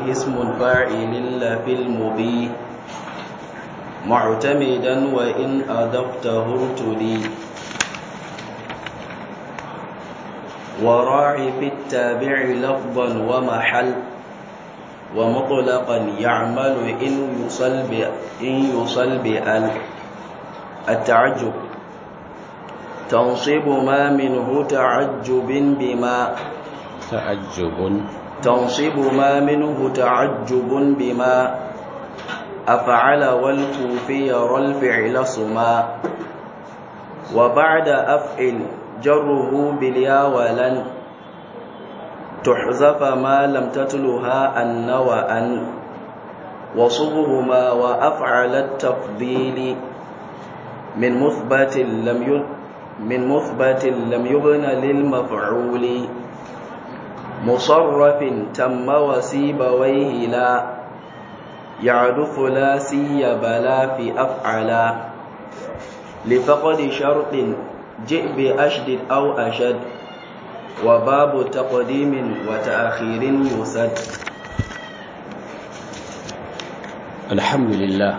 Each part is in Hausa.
اسم فاعل لا في المضي معتمدا وإن أضفته ارتدي وراعي في التابع لفظا ومحل ومطلقا يعمل إن يصل إن يصل بأل التعجب تنصب ما منه تعجب بما تعجب تنصب ما منه تعجب بما أفعل والكوفي يرى الفعل صما وبعد أفعل جره باليا ولن تحذف ما لم تتلها أن وأن وصغهما وأفعل التفضيل من مثبت لم ي... من مثبت لم يبن للمفعول مصرف تم وسيبويه لا يعد ثلاثي بلا في أفعلا لفقد شرط جئ بأشد أو أشد وباب تقديم وتأخير يسد الحمد لله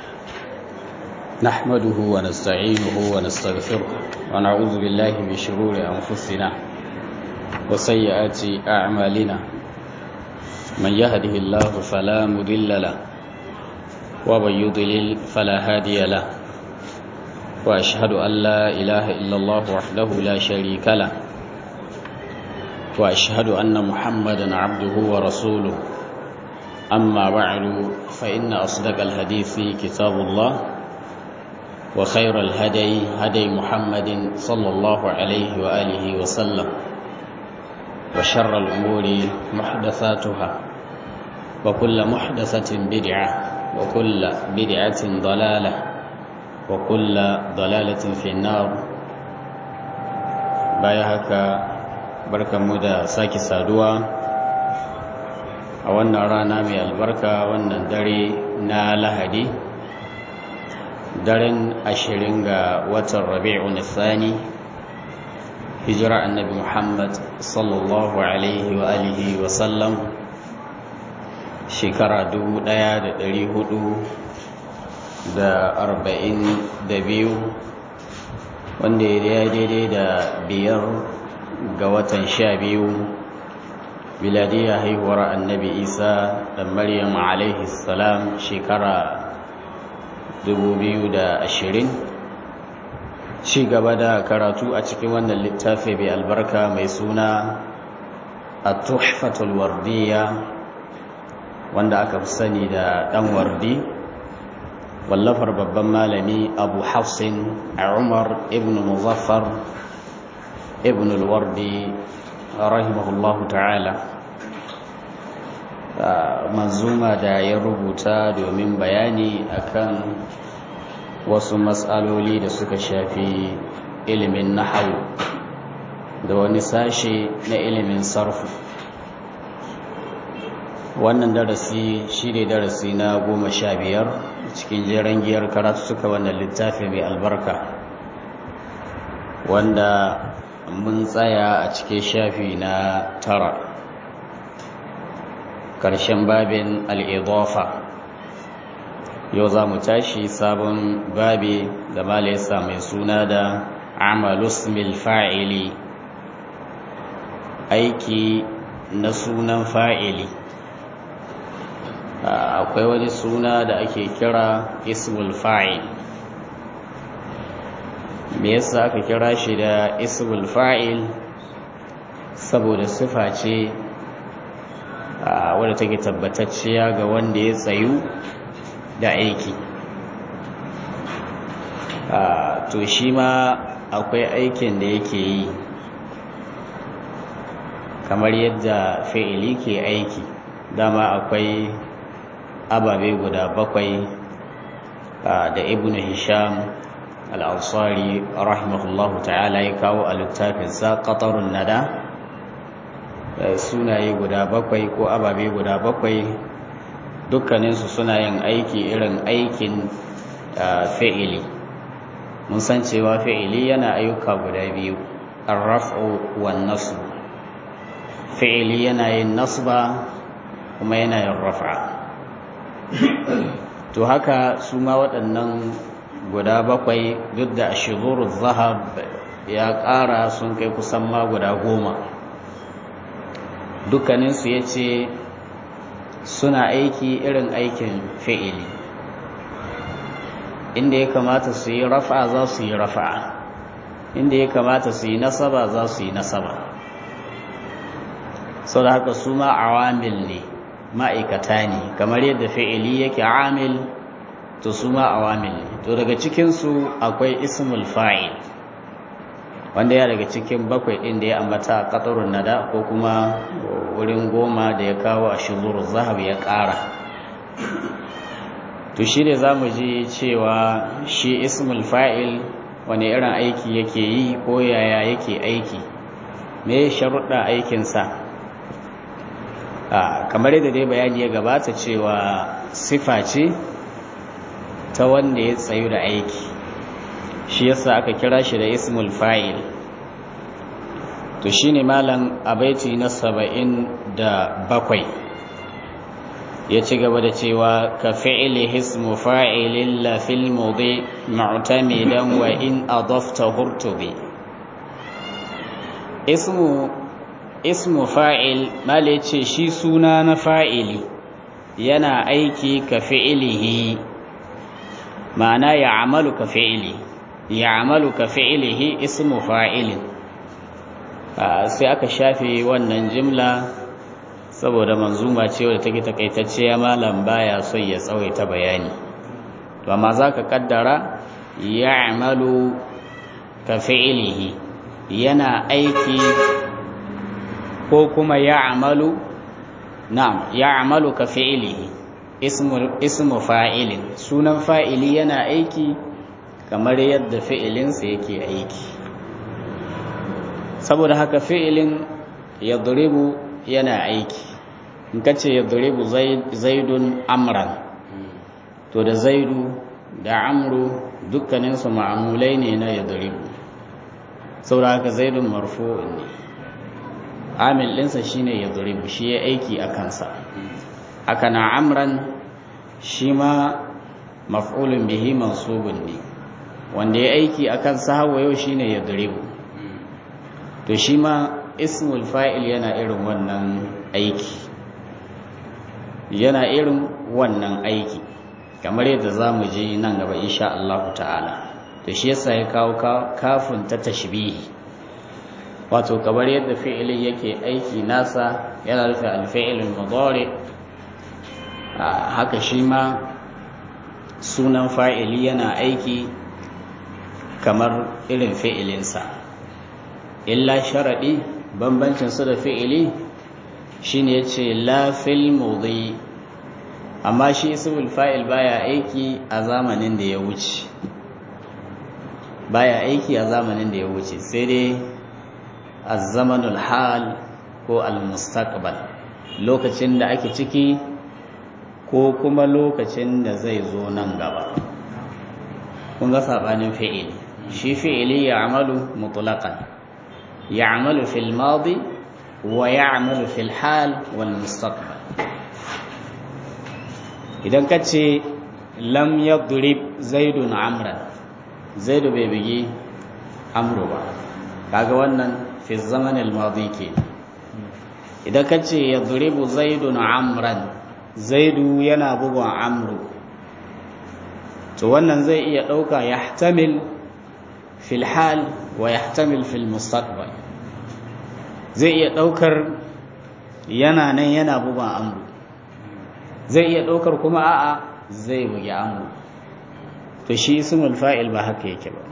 نحمده ونستعينه ونستغفره ونعوذ بالله من شرور أنفسنا وسيئات أعمالنا من يهده الله فلا مضل له ومن يضلل فلا هادي له وأشهد أن لا إله إلا الله وحده لا شريك له وأشهد أن محمدا عبده ورسوله أما بعد فإن أصدق الحديث كتاب الله وخير الهدي هدي محمد صلى الله عليه وآله وسلم وشر الأمور محدثاتها وكل محدثة بدعة وكل بدعة ضلالة وكل ضلالة في النار بايهك بركة مدى ساكي سادوا a wannan rana mai albarka wannan dare na lahadi daren ashirin ga watan rabi'u nisani hijira annabi muhammad sallallahu alaihi wa alihi wa sallam shekara dubu ɗaya da ɗari hudu da arba'in da biyu wanda ya daidai da biyar ga watan sha biyu biladiyya haihuwar annabi isa da maryam alaihi salam shekara 2020 ci gaba da karatu a cikin wannan littafi mai albarka mai suna a tuhfatul wardiya wanda aka fi sani da dan wardi wallafar babban malami abu hafsin a umar ibn muzaffar ibn alwardi rahimahullahu ta'ala manzuma da ya rubuta domin bayani akan wasu matsaloli da suka shafi ilimin nahawu da wani sashe na ilimin sarfu wannan darasi shi ne darasi na goma sha biyar cikin jeren giyar karatu suka wannan littafi mai albarka wanda mun tsaya a cikin shafi na tara ƙarshen babin al'idofa yau za mu tashi sabon babi da malaisa mai suna da amalus mil fa'ili aiki na sunan fa'ili akwai wani suna da ake kira ismul fa'il me yasa aka kira shi da ismul fa'il saboda sifa ce wadda take tabbatacciya ga wanda ya tsayu da aiki to shi ma akwai aikin da yake yi kamar yadda fi'ili ke aiki dama akwai ababe guda bakwai da ibn hisham al'ansari rahimahullahu ta'ala ya kawo a littafinsa ƙatarun nada sunaye guda bakwai ko ababe guda bakwai dukkaninsu suna yin aiki irin aikin fi'ili mun san cewa fi'ili yana ayyuka guda biyu arraf'u wan nasb fi'ili yana yin nasba kuma yana yin rafa to haka su ma waɗannan guda bakwai duk da shigurul zahab ya ƙara sun kai kusan ma guda goma dukkaninsu ya ce suna aiki irin aikin fi'ili inda ya kamata su yi rafa za su yi rafa inda ya kamata su yi nasaba za su yi nasaba sau da haka su ma awamil ne ma'aikata ne kamar yadda fi'ili yake amil to su ma awamil ne to daga cikinsu akwai ismul fa'il wanda ya daga cikin bakwai ɗin da ya ambata a ƙatarun nada ko kuma wurin goma da ya kawo a shizuru zahab ya ƙara to shi ne za mu ji cewa shi ismul fa'il wani irin aiki yake yi ko yaya yake aiki me sharuɗa aikinsa kamar yadda dai bayani ya gabata cewa sifa ce ta wanda ya tsayu da aiki shi yasa aka kira shi da ismul fa'il to shine malam abaiti na saba'in da bakwai ya ci gaba da cewa ka fi'ili ismu fa'ilin la fil mudi mu'tamidan wa in adafta hurtubi ismu ismu fa'il mala ce shi suna na fa'ili yana aiki ka fi'ilihi ma'ana ya amalu ka fi'ili ya amalu ka fi'ilihi ismu fa'ilin sai aka shafe wannan jimla saboda manzuma ce wadda take takaitacciya malam baya son ya tsawaita bayani to amma zaka kaddara ya amalu ka fi'ilihi yana aiki ko kuma ya amalu na'am ya amalu ka fi'ilihi ismu ismu fa'ilin sunan fa'ili yana aiki kamar yadda fi'ilinsa yake aiki saboda haka fi'ilin yadribu yana aiki in kace yadribu zaidun amran to da zaidu da amru dukkaninsu ma'amulai ne na yadribu saboda haka zaidun marfu'un ne amil ɗinsa shine yadribu shi ya aiki a kansa haka na amran shi ma maf'ulun bihi mansubun ne wanda ya aiki akan sahawa yau shine yadribu to shi ma ismul fa'il yana irin wannan aiki yana irin wannan aiki kamar yadda za mu je nan gaba insha Allah ta'ala to shi yasa ya kawo kafin ta tashbihi wato kamar yadda fi'ilin yake aiki nasa yana rufe alfi'ilin mudari haka shi ma sunan fa'ili yana aiki kamar irin fi'ilinsa illa sharaɗi bambancin su da fi'ili shine yace la fil mudi amma shi ismul fa'il baya aiki a zamanin da ya wuce baya aiki a zamanin da ya wuce sai dai az-zamanul hal ko al-mustaqbal lokacin da ake ciki ko kuma lokacin da zai zo nan gaba kun ga sabanin fi'ili shi fi'ili ya amalu mutlaqan يعمل في الماضي ويعمل في الحال والمستقبل idan ka ce lam yadrib zaidun amran zaidu bai bigi amru ba kaga wannan fi zaman al-madi ke idan ka ce yadribu zaidun amran zaidu yana bugun amru to wannan zai iya dauka yahtamil fil hal wa yahtamil fil mustaqbal zai iya daukar yana nan yana bugun amru zai iya daukar kuma a'a zai bugi amru to shi ismul fa'il ba haka yake ba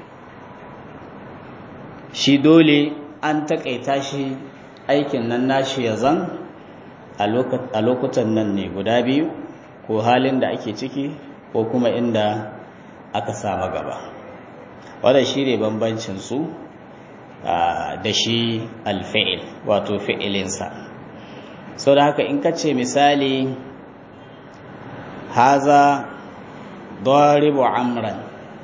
shi dole an takaita shi aikin nan nashi ya zan a lokutan nan ne guda biyu ko halin da ake ciki ko kuma inda aka sama gaba wadda shi ne bambancinsu da shi alfa'il wato fi'ilinsa sau da haka in ka ce misali haza daribu amran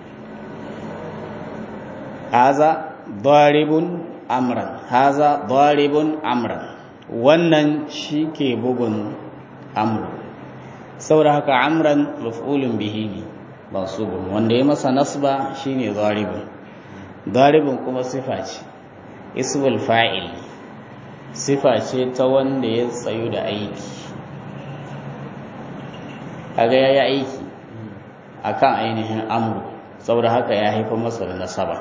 haza daribun amran haza daribun amran wannan shi ke bugun amru saboda haka amran maf'ulun bihi ne mansubun wanda ya masa nasba shine zaribun zaribun kuma sifa ce ismul fa'il sifa ce ta wanda ya tsayu da aiki kaga yayi aiki akan ainihin amru saboda haka ya haifa masa da nasaba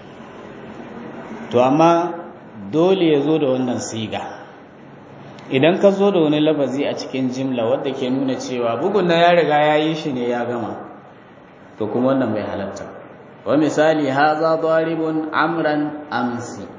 to amma dole ya zo da wannan siga idan ka zo da wani lafazi a cikin jimla wadda ke nuna cewa bugun na ya riga ya yi shi ne ya gama to kuma wannan bai halatta wa misali haza daribun amran amsi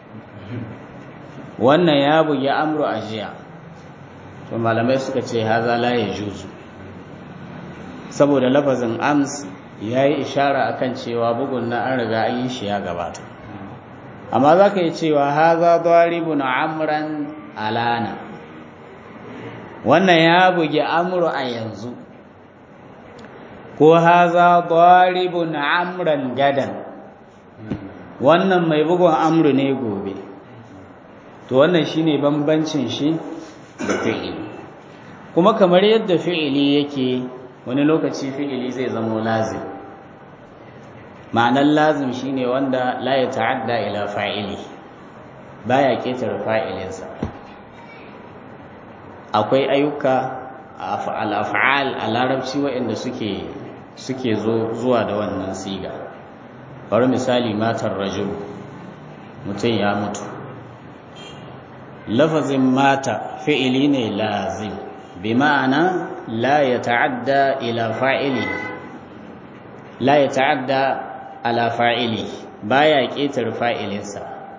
wannan ya bugi amru a jiya to malamai suka ce haza la ya juzu saboda lafazin ams ya yi ishara akan cewa bugun na an riga an yi shi ya gabata amma za ka yi cewa haza daribun amran alana wannan ya bugi amru a yanzu ko haza daribun amran gadan wannan mai bugun amru ne gobe to wannan shine bambancin shi da fi'ili kuma kamar yadda fi'ili yake wani lokaci fi'ili zai zama lazim ma'anar lazim shine wanda la ya ta'adda ila fa'ili baya ketare fa'ilinsa akwai ayyuka al-af'al a larabci waɗanda suke suke zuwa da wannan siga bari misali matar rajul mutum ya mutu lafazin mata fi'ili ne lazim bi ma'ana la ya ta'adda ila fa'ili la ya ta'adda ala fa'ili baya ƙetar fa'ilinsa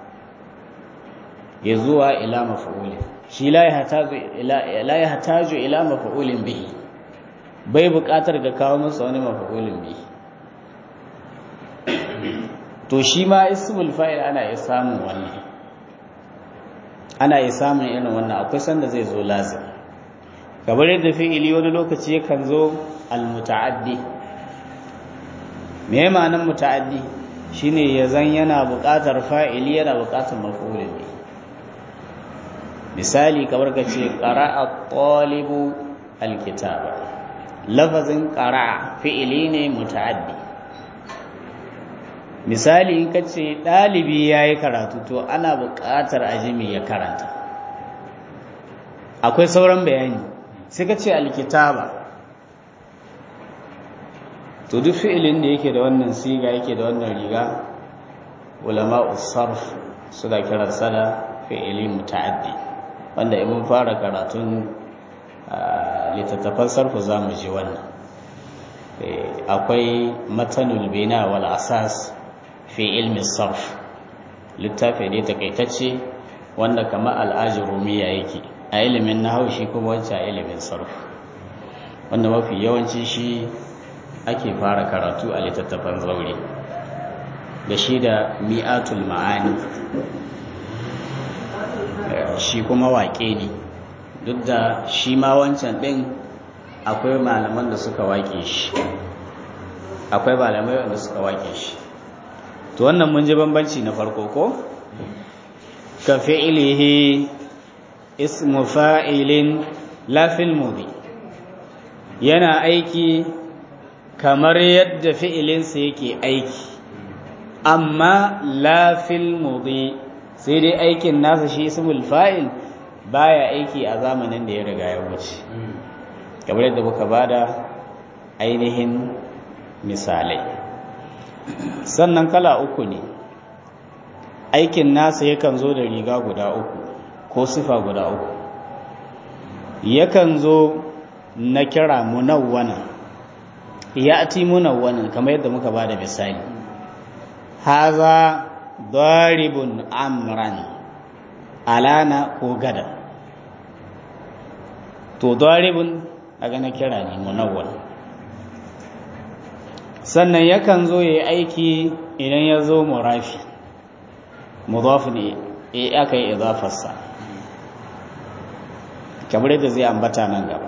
ya zuwa ila mafa'ulin shi la ya hataju ila mafa'ulin bihi bai buƙatar ga kawo masa wani mafa'ulin bihi to shi ma ismul fa'il ana iya samun wannan ana iya samun irin wannan akwai sanda zai zo lazim kamar yadda fi'ili wani lokaci yakan zo al-muta'addi me ma'anar muta'addi shine ya zan yana buƙatar fa'ili yana buƙatar maf'ulin ne misali kamar ka ce qara'a talibu al-kitaba lafazin qara'a fi'ili ne muta'addi misali in ka ce ɗalibi ya yi karatu to ana buƙatar ajimi ya karanta akwai sauran bayani sai ka ce alkitaba to duk fi'ilin da yake da wannan siga yake da wannan riga ulama usarf suna kiransa da fi'ili muta'addi wanda in fara karatun littattafan sarfu za mu ji wannan akwai matanul bina wal asas fi ilmi sarf littafi ne takaitacce wanda kama al'ajirumiya yake a ilimin nahawu shi kuma wancan ilimin sarf wanda mafi yawanci shi ake fara karatu a littattafan zaure da shi da mi'atul ma'ani shi kuma waƙe ne duk da shi ma wancan ɗin akwai malaman da suka waƙe shi akwai malamai wanda suka waƙe shi to wannan mun ji bambanci na farko ko ka fi'ilihi ismu fa'ilin la fil mudi yana aiki kamar yadda fi'ilinsa yake aiki amma la fil mudi sai dai aikin nasa shi ismul fa'il baya aiki a zamanin da ya riga ya wuce kamar yadda muka bada ainihin misalai sannan kala uku ne aikin nasa yakan zo da riga guda uku ko sifa guda uku yakan zo na kira munawwana ya ati munawwanan kamar yadda muka ba da misali haza daribun amran alana ko gada to daribun daga na kira ne munawwan sannan yakan zo ya aiki idan ya zo murafi mudaf ne ya aka yi idafarsa kamar yadda zai ambata nan gaba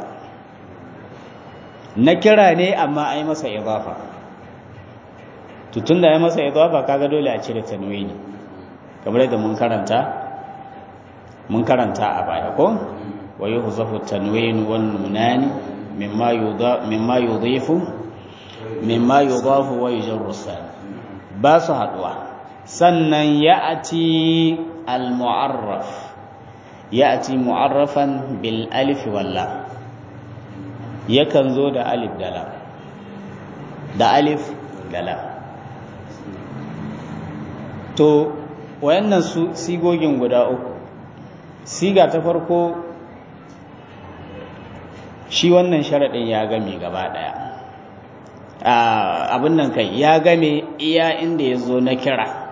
na kira ne amma ai masa idafa tutun da ya masa idafa kaga dole a cire tanwini kamar yadda mun karanta mun karanta a baya ko wa yuhzafu tanwin wan nunani mimma yudha mimma yudhifu mimma yudhafu wa yujarru ba su haduwa sannan ya'ti al mu'arraf ya'ti mu'arrafan bil alif wal lam yakan zo da alif da lam da alif da lam to wayannan su sigogin guda uku siga ta farko shi wannan sharaɗin ya game gaba ɗaya abin nan kai ya game iya inda ya zo na kira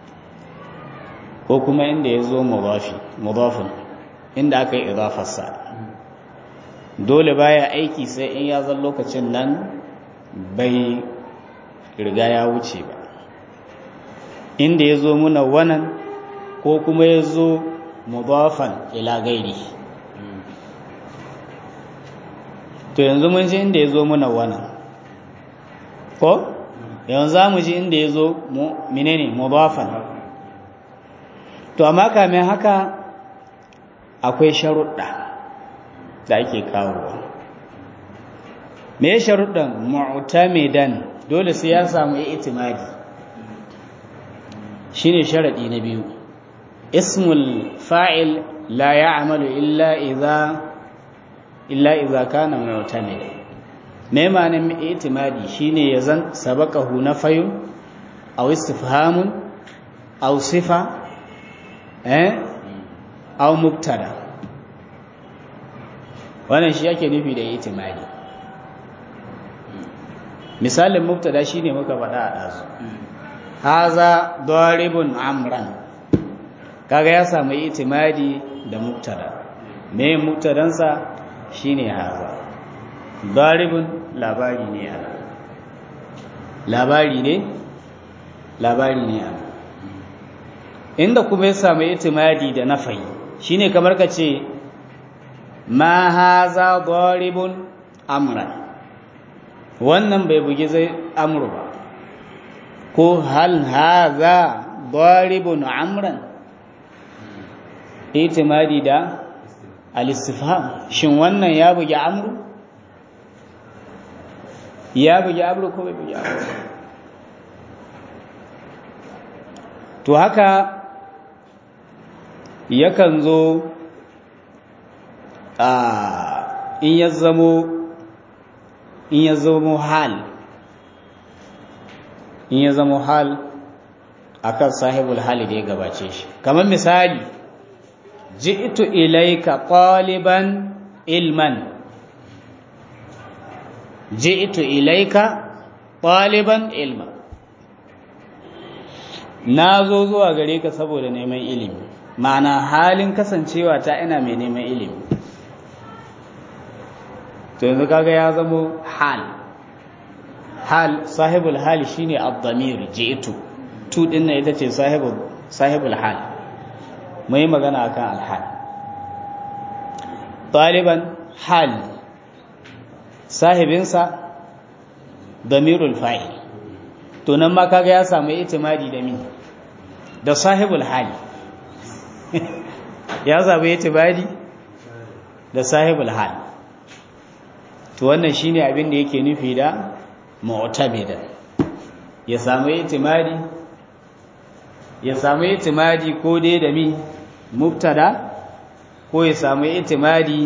ko kuma inda ya zo mudafin inda aka yi idafarsa dole baya aiki sai in ya zan lokacin nan bai riga ya wuce ba inda ya zo muna wannan ko kuma ya zo mudafan ila gairi to yanzu mun ji inda ya zo muna wannan ko yanzu za mu ji inda ya zo menene mudafan to amma kamin haka akwai sharuɗa da ake kawowa me sharuɗan mu'tamidan dole sai ya samu itimadi shine sharadi na biyu ismul fa'il la ya'malu illa idza illa idza kana mu'tamid me ma'anar itimadi shine yazan sabaqahu nafayun aw istifhamun aw sifa eh aw mubtada wannan shi yake nufi da itimadi misalin mubtada shine muka faɗa a ɗazu haza daribun amran kaga ya samu itimadi da mubtada me mubtadansa shine haza daribun labari ne ana labari ne labari ne ana inda kuma ya samu itimadi da nafayi shine kamar ka ce ma haza daribun amran wannan bai bugi zai amru ba ko hal haza daribun amran itimadi da al-istifham shin wannan ya bugi amru ya bugi amru ko bai bugi amru to haka yakan zo a in ya zamo in ya zamo hal in ya zamo hal akan sahibul hali da ya gabace shi kamar misali ji'tu ilayka qaliban ilman ji'tu ilayka qaliban ilman na zo zuwa gare ka saboda neman ilimi ma'ana halin kasancewa ta ina mai neman ilimi to yanzu kaga ya zamo hal hal sahibul hal shine ad-damir ji'tu tu din nan ita ce sahibul sahibul hal mai magana akan al-hal taliban hal sahibinsa damirul fa'il to nan ma kaga ya samu itimadi da mi da sahibul hal ya samu itimadi da sahibul hal to wannan shine abin da yake nufi da mu'tamida ya samu itimadi ya samu itimadi ko dai da mi mubtada ko ya samu itimadi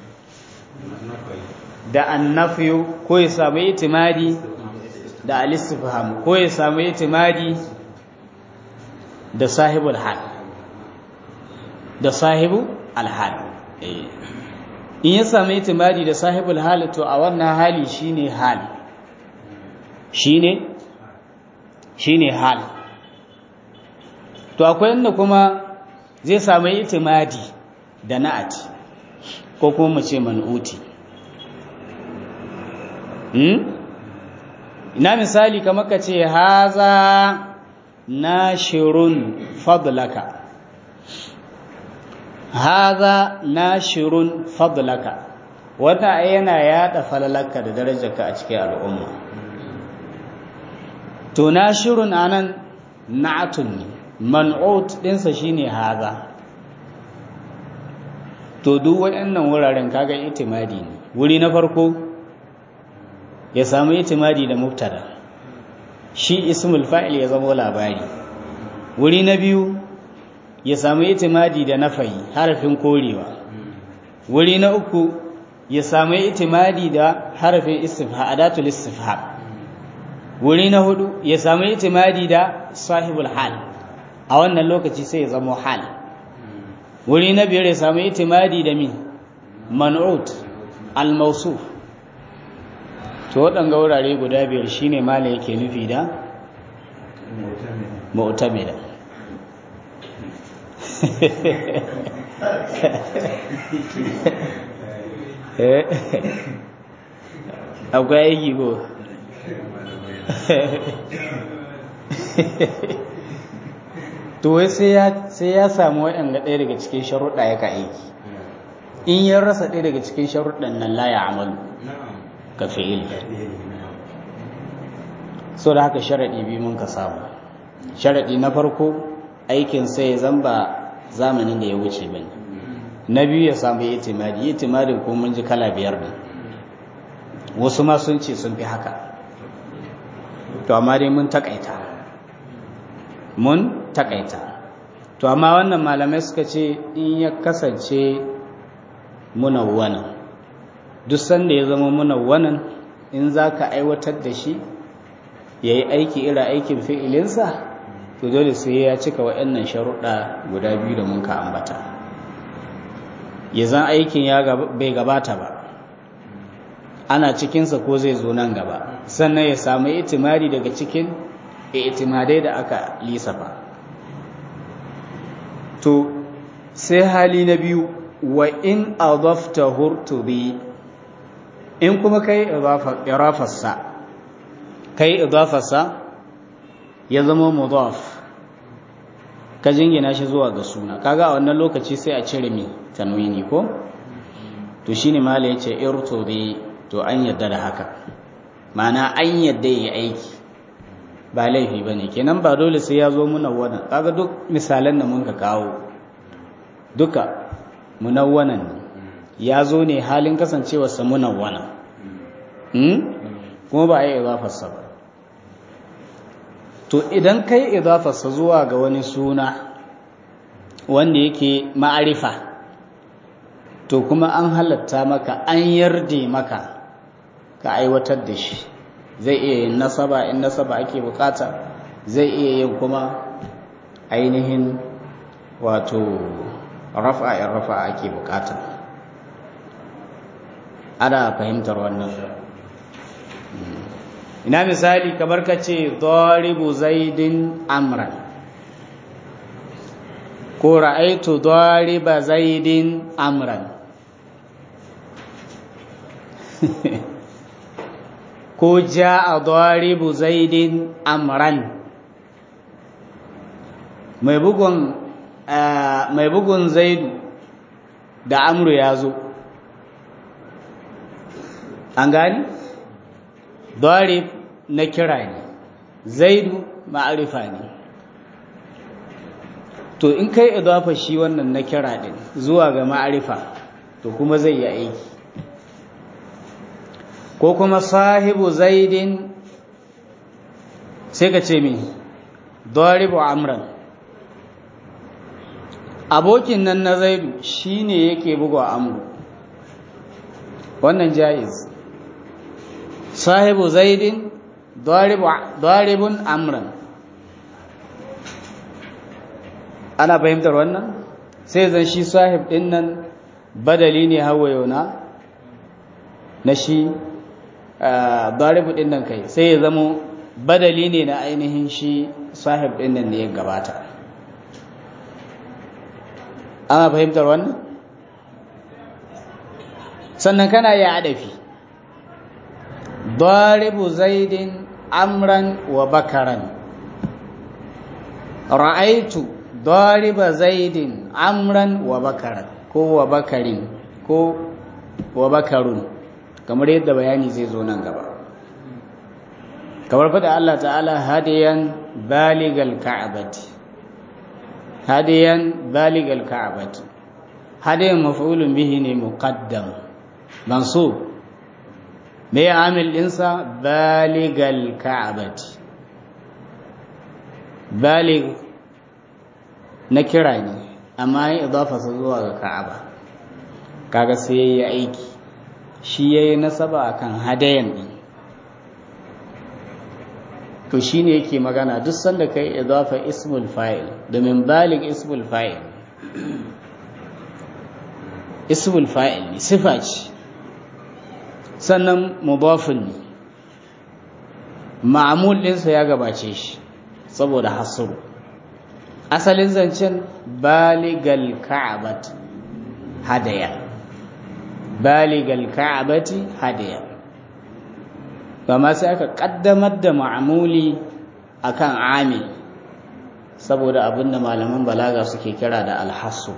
da annafiyu ko ya samu itimadi da al-istifham ko ya samu itimadi da sahibul hal da sahibu al-hal in ya samu itimadi da sahibul hal to a wannan hali shine hal shine shine hal to akwai inda kuma zai samu itimadi da na'ati ko kuma mu ce man'uti hmm? ina misali kamar ka ce haza nashirun fadlaka haza nashirun fadlaka wata yana yada falalaka da darajarka a cikin al'umma to nashirun anan na'atun ne man'ut dinsa shine haza to duk waɗannan wuraren kaga itimadi ne wuri na farko ya samu itimadi da mubtada shi ismul fa'il ya zama labari wuri na biyu ya samu itimadi da nafayi harafin korewa wuri na uku ya samu itimadi da harafin istifha adatul istifha wuri na hudu ya samu itimadi da sahibul hal a wannan lokaci sai ya zama hal wuri na biyar ya samu itimadi da min man'ut al-mawsuf to waɗanga wurare guda biyar shine mala yake nufi da mu'tamida akwai aiki ko to wai sai ya samu waɗanda ɗaya daga cikin sharuɗa ya ka aiki in ya rasa ɗaya daga cikin sharuɗan nan la ya amalu ka fi'il so da haka sharaɗi biyu mun ka samu sharaɗi na farko aikin sai zan ba zamanin da ya wuce ba ne na biyu ya samu itimadi itimadin ko mun ji kala biyar ne wasu ma sun ce sun fi haka to amma dai mun takaita mun takaita to amma wannan malamai suka ce in ya kasance munawwanan duk sanda ya zama munawwanan in za ka aiwatar da shi ya yi aiki ira aikin fi'ilinsa to dole sai ya cika waɗannan sharuɗa guda biyu da mun ka ambata ya zan aikin ya bai gabata ba ana cikinsa ko zai zo nan gaba sannan ya samu itimari daga cikin itimadai da aka lisafa to sai hali na biyu wa in adafta hurtubi in kuma kai idafarsa kai idafarsa ya zama mudaf ka jingina shi zuwa ga suna kaga a wannan lokaci sai a cire mi tanwini ko to shine mala yace irtubi to an yadda da haka ma'ana an yadda yi aiki ba laifi bane kenan ba dole sai ya zo munawwanan kaga duk misalan da mun ka kawo duka munawwanan ne ya zo ne halin kasancewarsa munawwana kuma ba a yi idafarsa ba to idan kai idafarsa zuwa ga wani suna wanda yake ma'arifa to kuma an halatta maka an yarde maka ka aiwatar da shi zai iya yin nasaba in nasaba ake bukata zai iya yin kuma ainihin wato rafa in rafa ake bukata ana fahimtar wannan ina misali kamar ka ce doribu zaidin amran ko ra'aitu doriba zaidin amran ko ja'a doribu zaidin amran mai bugun mai bugun zaidu da amru ya zo an gani darib na kira ne zaidu ma'arifa ne to in kai idafa shi wannan na kira din zuwa ga ma'arifa to kuma zai yi aiki ko kuma sahibu zaidin sai ka ce min daribu amran abokin nan na zaidu shine yake buga amru wannan jaiz sahibu zaidin daribun amran ana fahimtar wannan sai zan shi sahib din nan badali ne hawayo na na shi daribu din nan kai sai ya zama badali ne na ainihin shi sahib din nan ne ya gabata ana fahimtar wannan sannan kana ya adafi daribu zaidin amran wa bakaran ra'aitu dariba zaidin amran wa bakaran ko wa bakarin ko wa bakarun kamar yadda bayani zai zo nan gaba kamar fada Allah ta'ala hadiyan baligal ka'bati hadiyan baligal ka'bati hadayan maf'ulun bihi ne muqaddam mansub me ya amil ɗinsa baligal ka'abati balig na kira ne amma ya idafa zuwa ga ka'aba kaga sai yayi aiki shi yayi nasaba akan hadayan din to shine yake magana duk sanda kai idafa ismul fa'il domin balig ismul fa'il ismul fa'il ne sifa ce sannan mudafin ne ma'amul ɗinsa ya gabace shi saboda hasuru asalin zancen baligal ka'abat hadaya baligal ka'abati hadaya ma sai aka kaddamar da ma'amuli akan amil saboda abinda malaman balaga suke kira da alhassu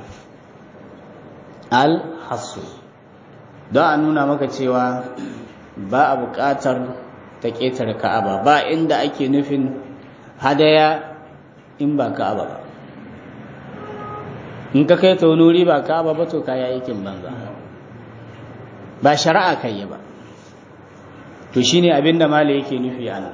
alhassu don a nuna maka cewa ba a buƙatar ta ƙetare ka'aba ba inda ake nufin hadaya in ba ka'aba ba in ka kai ta wani wuri ba ka'aba ba to kaya aikin banza ba shari'a kai ba to shine abinda mala yake nufi a nan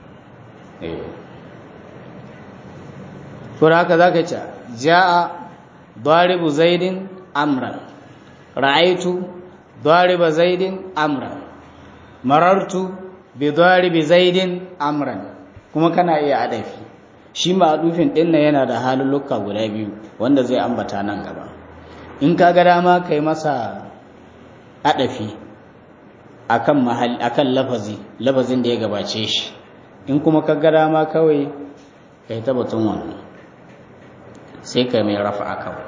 to haka zaka ce ja'a daribu zaidin amran ra'aitu dariba zaidin amran marartu bi daribi zaidin amran kuma kana iya adafi shi ma'adufin din nan yana da halulluka guda biyu wanda zai ambata nan gaba in ka ga dama kai masa adafi akan mahal akan lafazi lafazin da ya gabace shi in kuma ka ga dama kawai kai ta batun wannan sai kai mai rafa kawai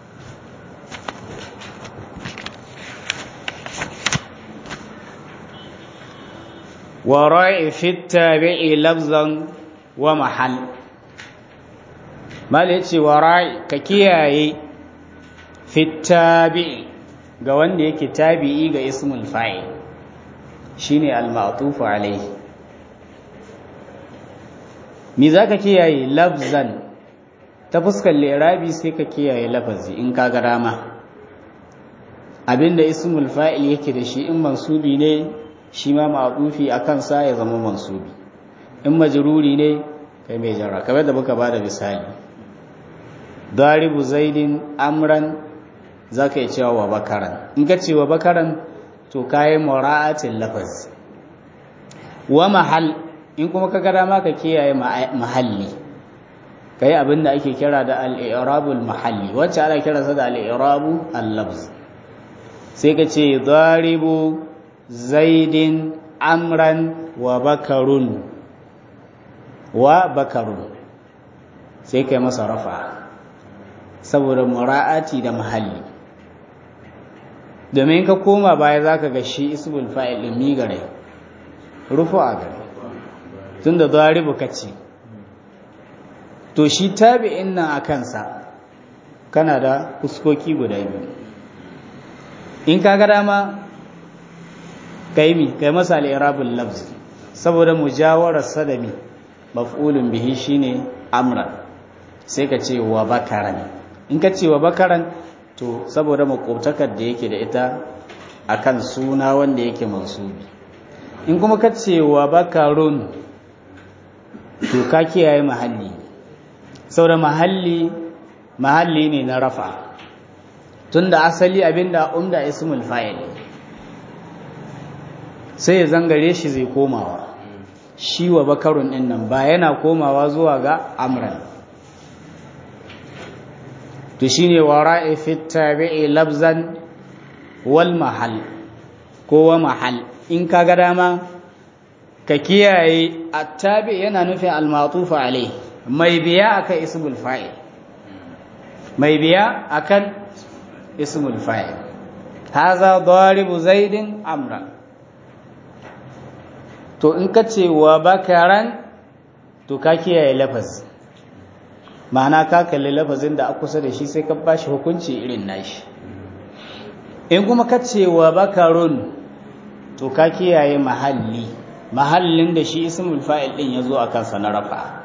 ورأي في التابع لفظا ومحل mal yace wara'i ka kiyaye fi tabi'i ga wanda yake tabi'i ga ismul fa'il shine al-ma'tuf alayhi me zaka kiyaye lafzan ta fuskar lirabi sai ka kiyaye lafazi in ka ga rama abinda ismul fa'il yake da shi in mansubi ne shi ma ma'tufi akan sa ya zama mansubi in majruri ne kai mai jarra kamar da muka bada misali daribu zaidin amran zaka yi cewa wa bakaran in ka ce wa bakaran to kayi mura'atin lafaz wa mahal in kuma ka gada ma ka kiyaye mahalli kai abin da ake kira da al-i'rabul mahalli wacce ana kira sa da al-i'rabu al-lafz sai ka ce daribu zaidin amran wa bakarun wa bakarun sai kai masa rafa saboda mura'ati da mahalli domin ka koma baya zaka ga shi ismul fa'il din mi gare rufu a gare tunda daribu kace to shi tabi'in nan a kansa kana da fuskoki guda biyu in ka ga dama kai mi kai masa al-i'rabul lafz saboda mujawarar sadami maf'ulun bihi shine amran sai ka ce wa bakaran in ka ce wa bakaran to saboda makwabtakar da yake da ita akan suna wanda yake mansubi in kuma ka ce wa bakarun to ka kiyaye mahalli saboda mahalli mahalli ne na rafa tunda asali abinda umda ismul fa'il sai ya zangare shi zai komawa shi wa bakarun din nan ba yana komawa zuwa ga amran to shine wara'i fi tabi'i labzan wal mahal ko wa mahal in ka ga dama ka kiyaye attabi yana nufin al-ma'tuf alayhi mai biya akan ismul fa'il mai biya akan ismul fa'il haza daribu zaidin amra to in ka ce wa bakaran to ka kiyaye lafaz ma'ana ka kalli lafazin da a kusa da shi sai ka bashi hukunci irin nashi in kuma ka ce wa bakarun to ka kiyaye mahalli mahallin da shi ismul fa'il din ya zo a kansa na rafa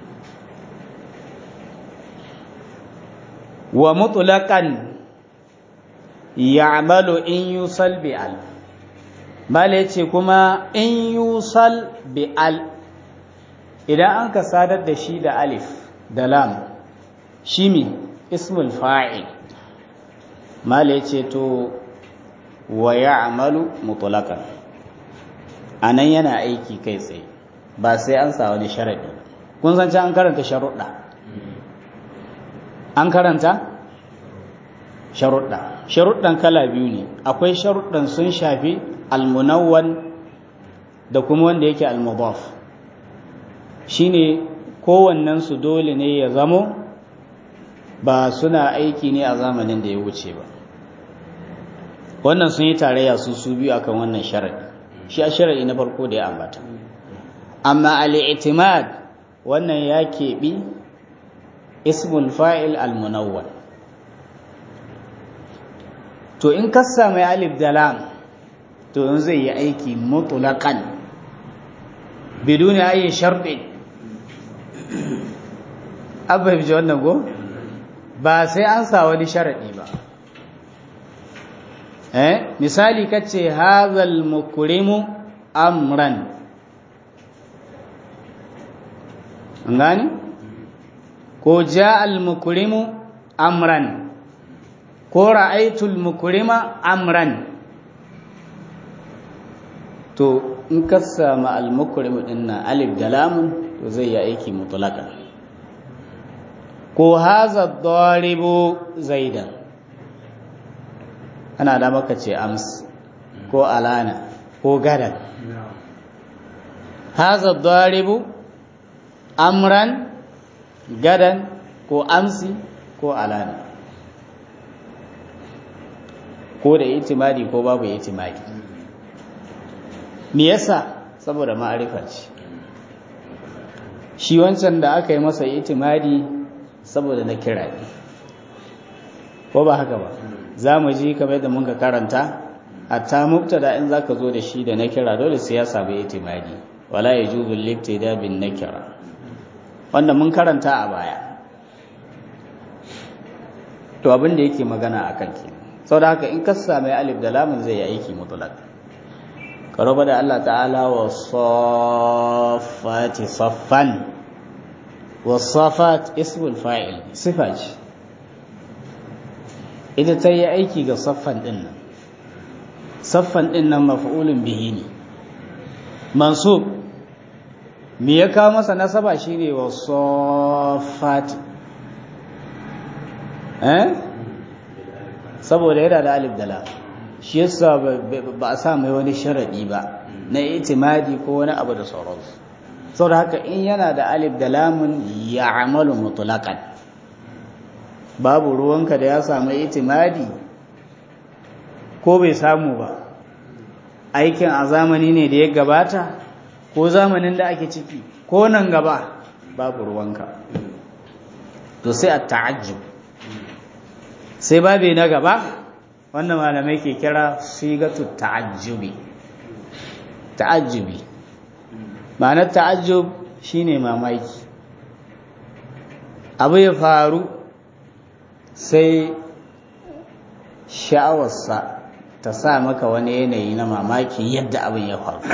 wa mutlaqan ya'malu in yusal bi al mala yace kuma in yusal bi al idan an ka sadar da shi da alif da lam shi mi ismul fa'il mala yace to wa ya'malu mutlaqan anan yana aiki kai tsaye ba sai an sa wani sharadi kun san an karanta sharuɗa an karanta sharuɗa sharuɗan kala biyu ne akwai sharuɗan sun shafi almunawwan da kuma wanda yake almudaf shine kowannen su dole ne ya zamo ba suna aiki ne a zamanin da ya wuce ba wannan sun yi tarayya su su biyu akan wannan sharadi shi a sharadi na farko da ya ambata amma al-i'timad wannan ya keɓi ismul fa'il al-munawwal to in kassa mai alif da lam to in zai yi aiki mutlaqan biduni ayi sharɗi abba bi wannan go ba sai an sa wani sharadi ba eh misali kace hazal mukrimu amran ngani ko ja al mukrimu amran ko ra'aitul mukrima amran to in ka samu al mukrim din nan alif da lamun to zai yi aiki mutlaqan ko haza daribu zaidan ana da maka ce ams ko alana ko gadan haza daribu amran gadan ko amsi ko alana ko da itimadi ko babu itimadi me yasa saboda ma'arifa ce shi wancan da aka yi masa itimadi saboda na kira ne ko ba haka ba za mu ji kamar da muka karanta hatta mubtada in zaka zo da shi da na kira dole sai ya samu itimadi wala yajuzu libtida bin nakira wanda mun karanta a baya to abin da yake magana akan ke saboda haka in ka sami alif da lamun zai yi aiki mutlaq karoba da Allah ta'ala wa saffati saffan wa saffat ismul fa'il sifa ce ita ta yi aiki ga saffan din nan saffan din nan maf'ulun bihi ne mansub me ya kawo masa nasaba shine wa saffat eh saboda yana da alif da lam shi yasa ba a sa mai wani sharadi ba na itimadi ko wani abu da sauransu saboda haka in yana da alif da lamun ya amalu mutlaqan babu ruwanka da ya samu itimadi ko bai samu ba aikin a zamani ne da ya gabata ko zamanin da ake ciki ko nan gaba babu ruwanka to sai a ta'ajjub sai babi na gaba wannan malamai ke kira sigatu ta'ajjubi ta'ajjubi ma'anar ta'ajjub shine mamaki abu ya faru sai sha'awarsa ta sa maka wani yanayi na mamaki yadda abin ya faru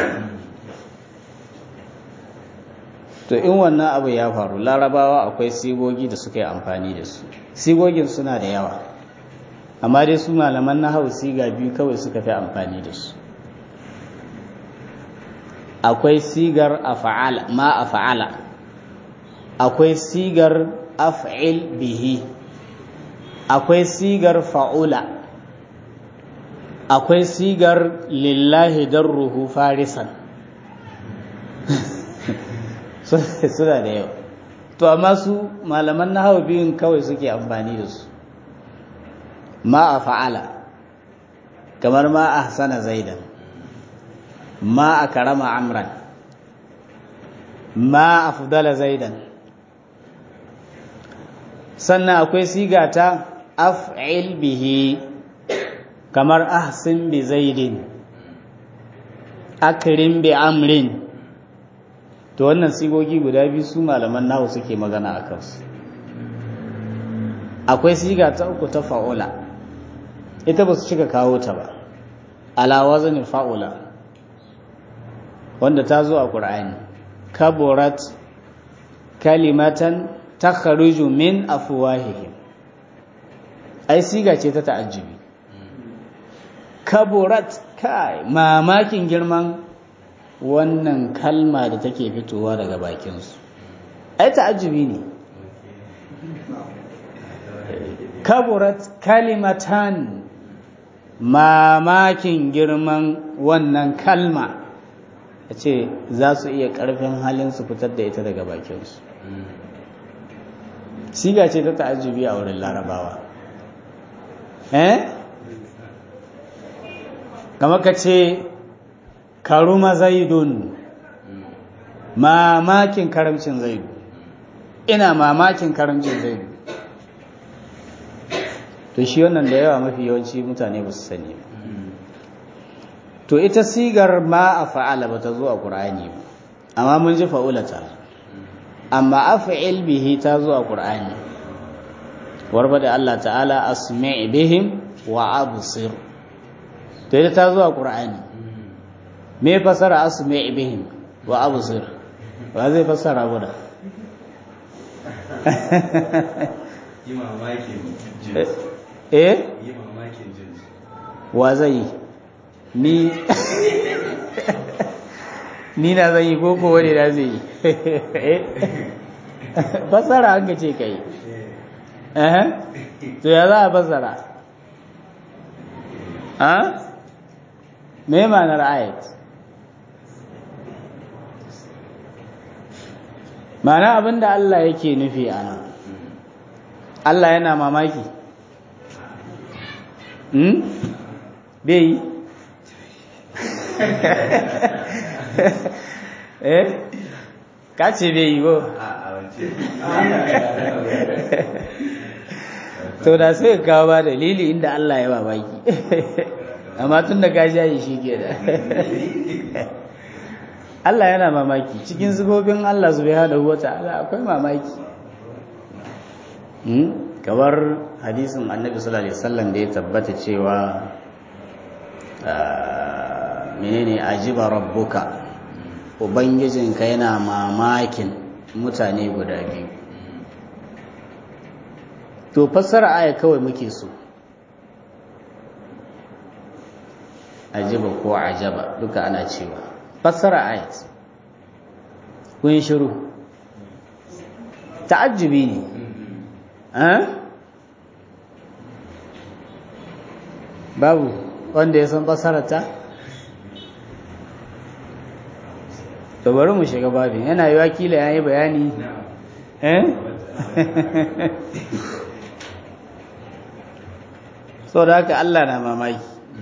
to in wannan abu ya faru larabawa akwai sigogi da suka yi amfani da su sigogin suna da yawa amma dai su malaman na hau siga biyu kawai suka fi amfani da su akwai sigar afa'ala ma afa'ala akwai sigar af'il bihi akwai sigar fa'ula akwai sigar lillahi darruhu farisan suna da yau to amma su malaman na hau biyun kawai suke amfani da su ma a fa'ala kamar ma a hasana zaidan ma a karama amran ma a fudala zaidan sannan akwai siga ta af'il bihi kamar ahsin bi zaidin akrim bi amrin to wannan sigogi guda biyu su malaman nahu suke magana a kansu akwai siga ta uku ta fa'ula ita ba su cika kawo ta ba ala wazanin fa'ula wanda ta zo a ƙur'ani kaburat kalimatan ta kharuju min afuwahihim ai siga ce ta ta'ajjubi kaburat kai mamakin girman wannan kalma da take fitowa daga bakinsu ai ta'ajjubi ne kaburat kalimatan mamakin girman wannan kalma a ce za su iya ƙarfin halin su fitar da ita daga bakinsu siga ce ta ta'ajjubi a wurin larabawa eh kama ka ce karuma zaidun mamakin karamcin zaidu ina mamakin karamcin zaidu to shi wannan da yawa mafi yawanci mutane ba su sani ba to ita sigar ma a fa'ala ba ta zo a ƙur'ani ba amma mun ji fa'ulata amma a fa'il bihi ta zo a ƙur'ani warba da Allah ta'ala asmi' bihim wa absir to ita ta zo a ƙur'ani me fasara asmi' bihim wa absir ba zai fasara guda yi mamakin jinsi eh yi mamakin jinsi wa zai yi ni ni na zai yi koko wani na zai yi fasara an ka ce ka yi to ya za a fasara ha me ma'anar ayat ma'ana abinda Allah yake nufi a nan Allah yana mamaki hmm? bai yi eh ka ce bai yi ba a wance to da sai ka kawo ba dalili inda Allah ya babaki amma tun da ka shayi shi ke da Allah yana mamaki cikin zubobin Allah subhanahu wa ta'ala akwai mamaki Hmm? kamar hadisin annabi sallallahu alaihi wasallam da ya tabbata cewa ah, menene ajiba rabbuka ubangijinka yana mamakin mutane guda biyu to fassara aya kawai muke so ajiba ko ajaba duka ana cewa fassara aya kun yi shiru ta'ajjubi ne eh? babu wanda ya san fassararta to bari mu shiga babin yana yi wakila ya yi bayani eh? so da haka Allah na mamaki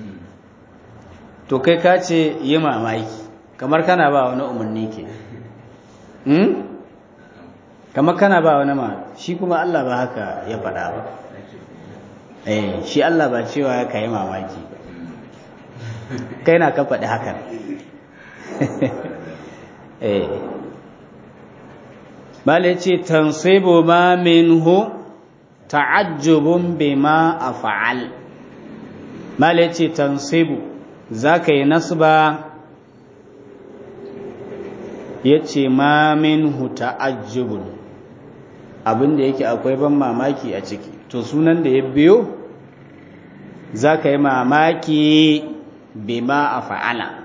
to kai ka ce yi mamaki kamar kana ba wani umarni ke hmm? kamar kana ba wani ma shi kuma Allah ba haka ya faɗa ba eh shi Allah ba cewa ka yi mamaki ba kai na ka faɗi hakan eh bale ce tansibu ma minhu ta'ajjubun bima af'al mala yace tansibu zaka yi nasba yace ma minhu ta'ajjubun abinda yake akwai ban mamaki a ciki to sunan da ya biyo zaka yi mamaki bima af'ala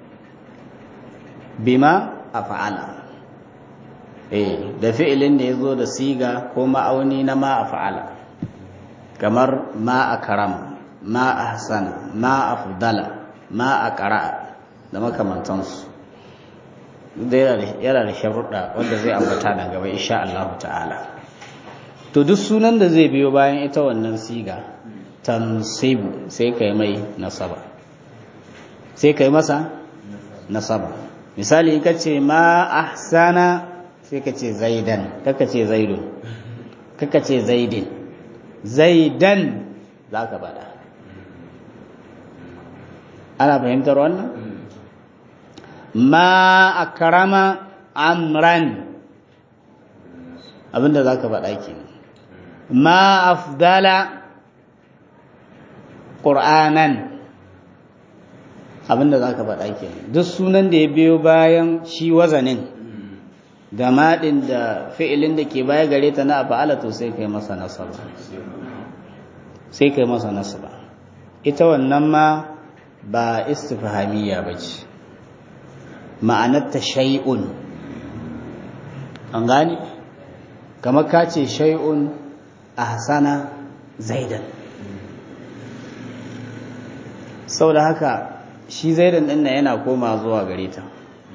bima af'ala eh da fi'ilin da yazo da siga ko ma'auni na ma af'ala kamar ma akram ma ahsana ma afdala ma aqra da makamantansu da yana da sharuɗa wanda zai ambata nan gaba insha Allah ta'ala to duk sunan da zai biyo bayan ita wannan siga tansibu sai kai mai nasaba sai kai masa nasaba misali in kace ma ahsana sai ka ce zaidan kaka ce zaidun kaka ce zaidin zaidan za ka bada ana fahimtar wannan ma akrama amran abinda za ka bada ke ma afdala ƙur'anan abinda za ka faɗa ke duk sunan da ya biyo bayan shi wazanin da maɗin da fi'ilin da ke baya gare ta na afa'ala to sai kai masa nasaba sai kai masa nasaba ita wannan ma ba istifhamiyya ba ce ma'anarta shay'un an gane kamar ka ce shay'un ahsana zaidan sau da haka shi zaidan ɗin yana koma zuwa gare ta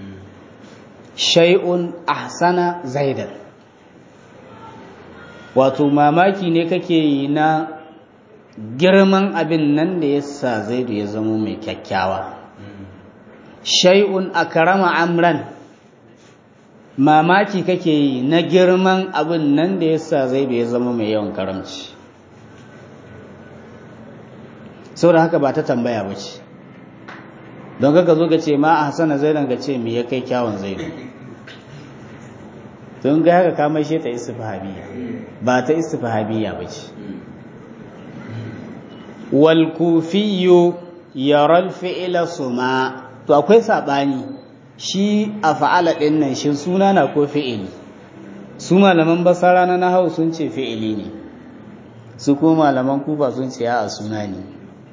shay'un ahsana zaidan wato mamaki ne kake yi na girman abin nan da ya sa zaidu ya zama mai kyakkyawa shay'un akrama amran mamaki kake yi na girman abin nan da ya sa zaidu ya zama mai yawan karamci sau da haka ba ta tambaya ba ce don kaka zo ka ce ma a hasana zaidan ka ce me ya kai kyawun zaidu don ga haka kamar shi ta istifhabiyya ba ta istifhabiyya ba ce wal kufiyyu yara fi'la suma to akwai sabani shi a fa'ala din nan shin suna na ko fi'ili su malaman basara na nahau sun ce fi'ili ne su ko malaman kufa sun ce a suna ne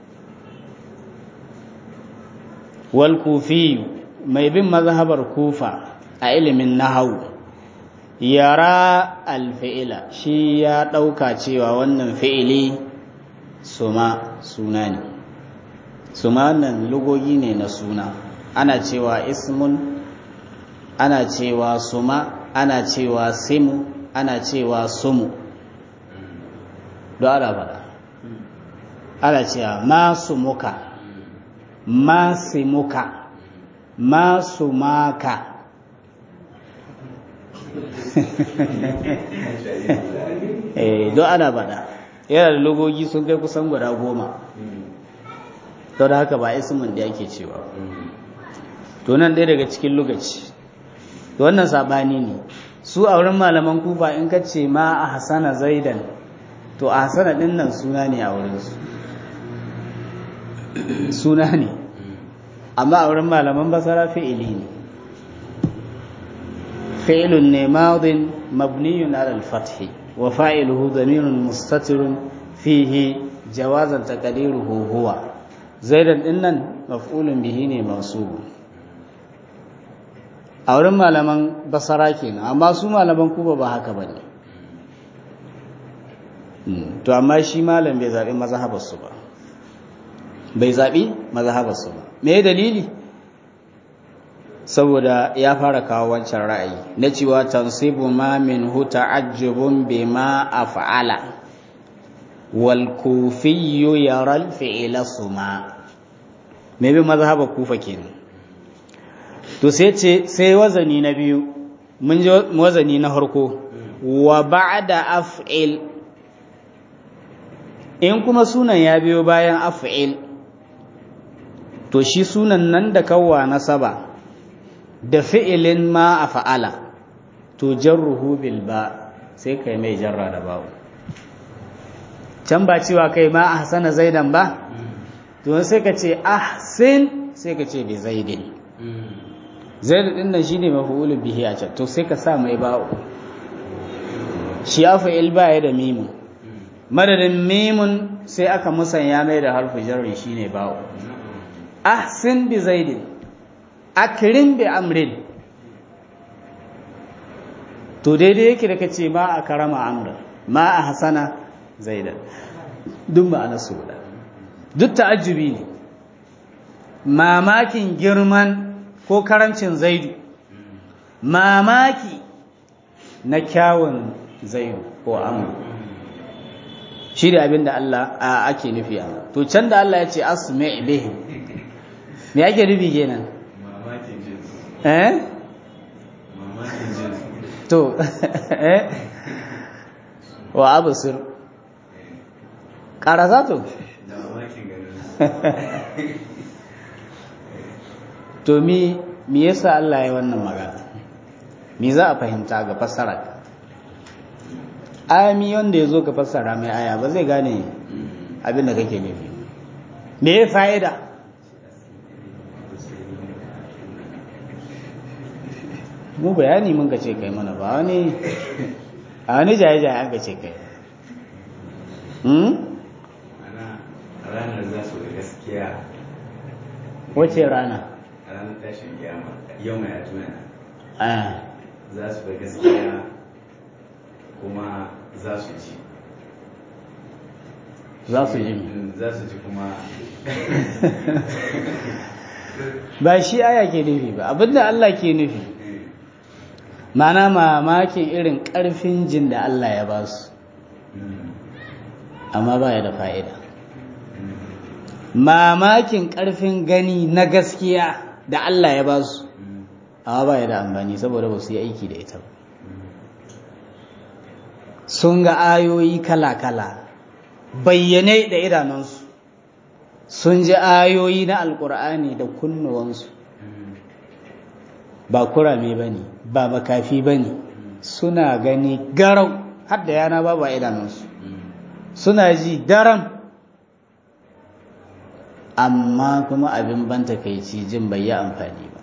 wal kufi mai bin mazhabar kufa a ilimin nahau yara alfi'ila shi ya ɗauka cewa wannan fi'ili suma suna ne suma wannan lugogi ne na suna ana cewa ismun ana cewa suma ana cewa simu ana cewa sumu don ana faɗa ana cewa masu muka masu muka masu maka eh don ana bada yana da logogi sun kai kusan guda goma to da haka ba ismin da yake cewa to nan ɗaya daga cikin lokaci to wannan sabani ne su a wurin malaman kufa in ka ce ma a hasana zaidan to a hasana ɗin nan suna ne a wurinsu suna ne amma a wurin malaman basara fi'ili ne fi'ilun ne madin mabniyun ala al-fathi wa fa'iluhu dhamirun mustatirun fihi jawazan taqdiruhu huwa zaidan dinnan maf'ulun bihi ne mansub a wurin malaman basara kenan amma su malaman kuba ba haka bane to amma shi malam bai zabi mazhabarsu ba bai zabi mazhabarsu ba me dalili saboda ya fara kawo wancan ra'ayi na cewa tansibu ma min hu ta'ajjubun bima af'ala wal kufiyyu yara al fi'la suma me bi mazhaba kufa kenan to sai ce sai wazani na biyu mun ji wazani na farko wa ba'da af'il in kuma sunan ya biyo bayan af'il to shi sunan nan da kawwa nasaba da fi'ilin ma a fa'ala to jarruhu bil ba sai kai mai jarra da bawo can ba cewa kai ma a hasana zaidan ba to sai ka ce ahsin sai ka ce bi zaidin zaidin din nan shine maf'ul bihi a can to sai ka sa mai bawo shi ya fa'il ba ya da mimun madadin mimun sai aka musanya mai da harfu jarri shine bawo ahsin bi zaidin akrim bi amrin to daidai yake da kace ma a karama amra ma a hasana zaidan duk ma'ana su guda duk ta'ajjubi ne mamakin girman ko karancin zaidu mamaki na kyawun zaidu ko amru shi da abin da Allah ake nufi a to can da Allah ya ce asmi bihim me ake nufi kenan mamakin jinsi eh mamakin jinsi to eh wa abusir karasa to da mamakin ganin to mi me yasa Allah ya wannan magana me za a fahimta ga fassara ayami wanda ya zo ka fassara mai aya ba zai gane abin da kake nufi me ya fa'ida mu bayani mun ce kai mana ba wani a wani jaye-jaye an ce kai hmm? ana ranar za su da gaskiya wace rana a ranar tashin kiyama yau mai atuna ah za su da gaskiya kuma za su ci za su ji mi Mm, za su ci kuma ba shi aya ke nufi ba abinda Allah ke nufi eh, mana mamakin irin ƙarfin jin da Allah ya ba su mm, amma ba ya da fa'ida mm, mamakin ƙarfin gani na gaskiya da Allah ya ba su mm, amma ba ya da amfani saboda ba su yi aiki da ita ba mm. sun ga ayoyi kala-kala bayyane da idanunsu sun ji ayoyi na alkur'ani da kunnuwansu ba kurame ba ne ba makafi ba ne suna gani garau har da yana babu a idanunsu suna ji daram amma kuma abin ban takaici jin bai yi amfani ba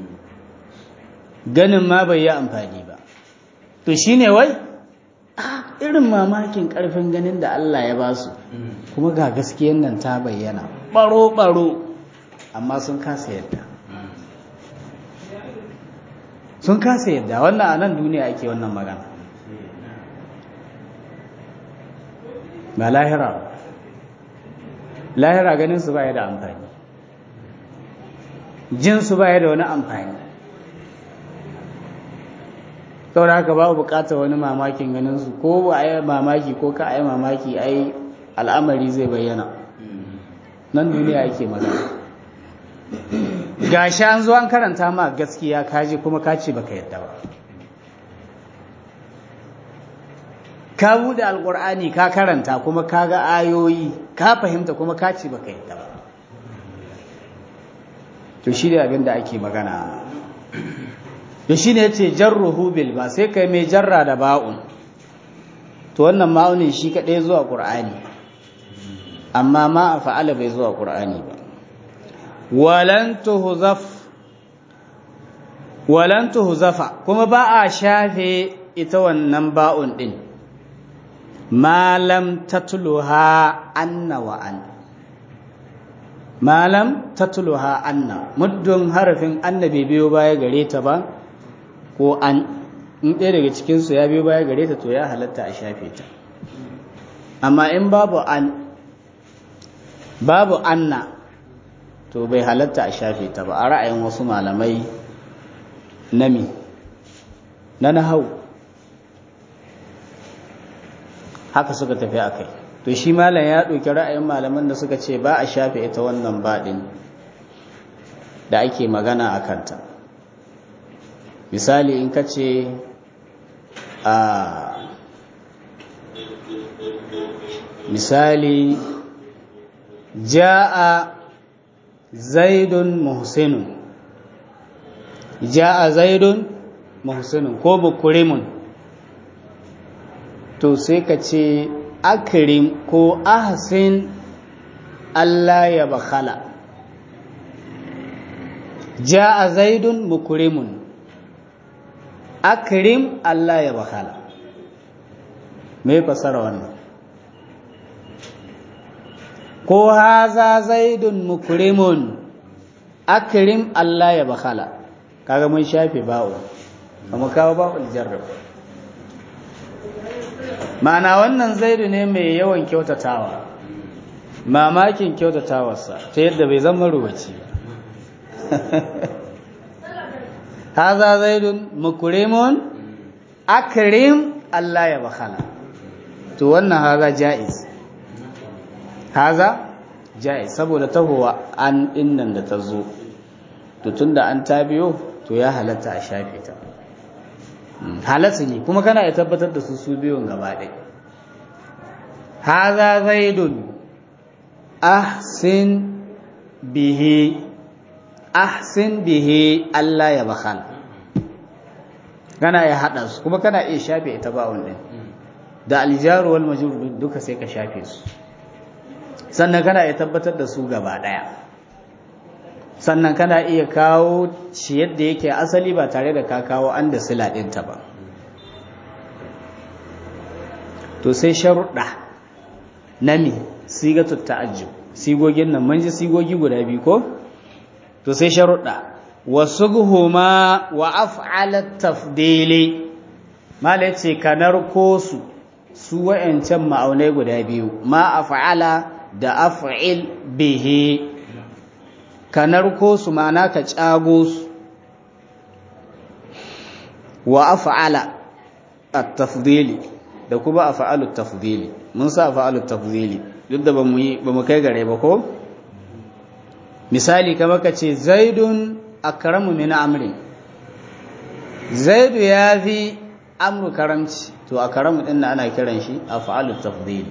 ganin ma bai yi amfani ba to shine wai ah, irin mamakin karfin ganin da Allah ya ba su kuma ga gaskiyan nan ta bayyana baro-baro amma sun kasa yadda sun kasa yadda wannan a nan duniya ake wannan magana ba lahira ba lahira ganin su baya da amfani jin su baya da wani amfani saboda haka babu bukatar wani mamakin ganin su ko ba a yi mamaki ko ka a yi mamaki ai al'amari zai bayyana nan duniya ake magana gashi an zo an karanta ma gaskiya kaji kuma ka ce baka yadda ba ka bude alkur'ani ka karanta kuma ka ga ayoyi ka fahimta kuma ka ce baka yadda ba to shi ne abin da ake magana da shi ne ce jarruhu bil ba sai kai mai jarra da ba'un to wannan ma'aunin shi kaɗai zuwa ƙur'ani amma ma a fa'ala bai zuwa ƙur'ani ba walan tuhzaf walan tuhzafa kuma ba a shafe ita wannan ba'un din malam tatluha anna wa an malam tatluha anna muddin harafin anna bai biyo baya gare ta ba ko an in ɗaya daga cikinsu ya biyo baya gare ta to ya halatta a shafe ta amma in babu an babu anna to bai halatta a shafe ta ba a ra'ayin wasu malamai nami na nahau haka suka tafi a kai to shi malam ya ɗauki ra'ayin malaman da suka ce ba a shafe ita wannan baɗin da ake magana a kanta misali in ka ce a misali ja'a zaidun muhsinun ja'a zaidun muhsinun ko bukurimun to sai ka ce akrim ko ahsin Allah ya bakhala ja'a zaidun mukrimun akrim Allah ya bakhala me fasara wannan ko haza zaidun mukrimun akrim Allah ya bakhala kaga mun shafe ba'u kuma kawo ba'ul jarrab ma'ana wannan zaidu ne mai yawan kyautatawa mamakin kyautatawarsa ta yadda bai zama rubaci ba haza zaidun mukrimun akrim Allah ya bakhala to wannan haza ja'iz haza ja'iz saboda tahowa an dinnan da ta zo to tunda an ta biyo to ya halatta a shafe ta halatta ne kuma kana ya tabbatar da su su biyun gaba ɗaya haza zaidun ahsin bihi ahsin bihi Allah ya bakhala kana ya hada su kuma kana iya shafe ita ba'un din da aljaru wal majrur duka sai ka shafe su sannan kana iya tabbatar da su gaba ɗaya sannan kana iya kawo shi yadda yake asali ba tare da ka kawo an da sila ɗinta ba to sai sharuɗa na me sigatu ta'ajjub sigogin nan mun ji sigogi guda biyu ko to sai sharuɗa wasughuma wa af'ala tafdili mala yace kanar ko su su wayancan ma'aunai guda biyu ma af'ala da af'il bihi kanar ko su ma'ana ka cago su wa af'ala at-tafdili da kuma af'alu at-tafdili mun sa af'alu at-tafdili duk da bamu yi bamu kai gare ba ko misali kamar ka ce zaidun akramu min amrin zaidu ya fi amru karamci to akramu din ana kiran shi af'alu tafdili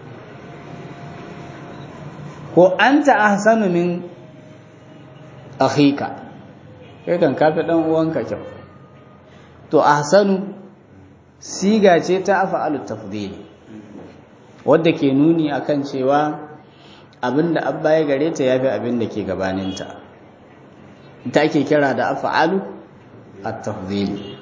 ko anta ahsanu min akhika kai kan kafi dan uwanka kyau to ahsanu siga ce ta af'alu tafdili wadda ke nuni akan cewa abinda abba ya gare ta yafi abinda ke gabaninta ita ake kira da af'alu at-tafdili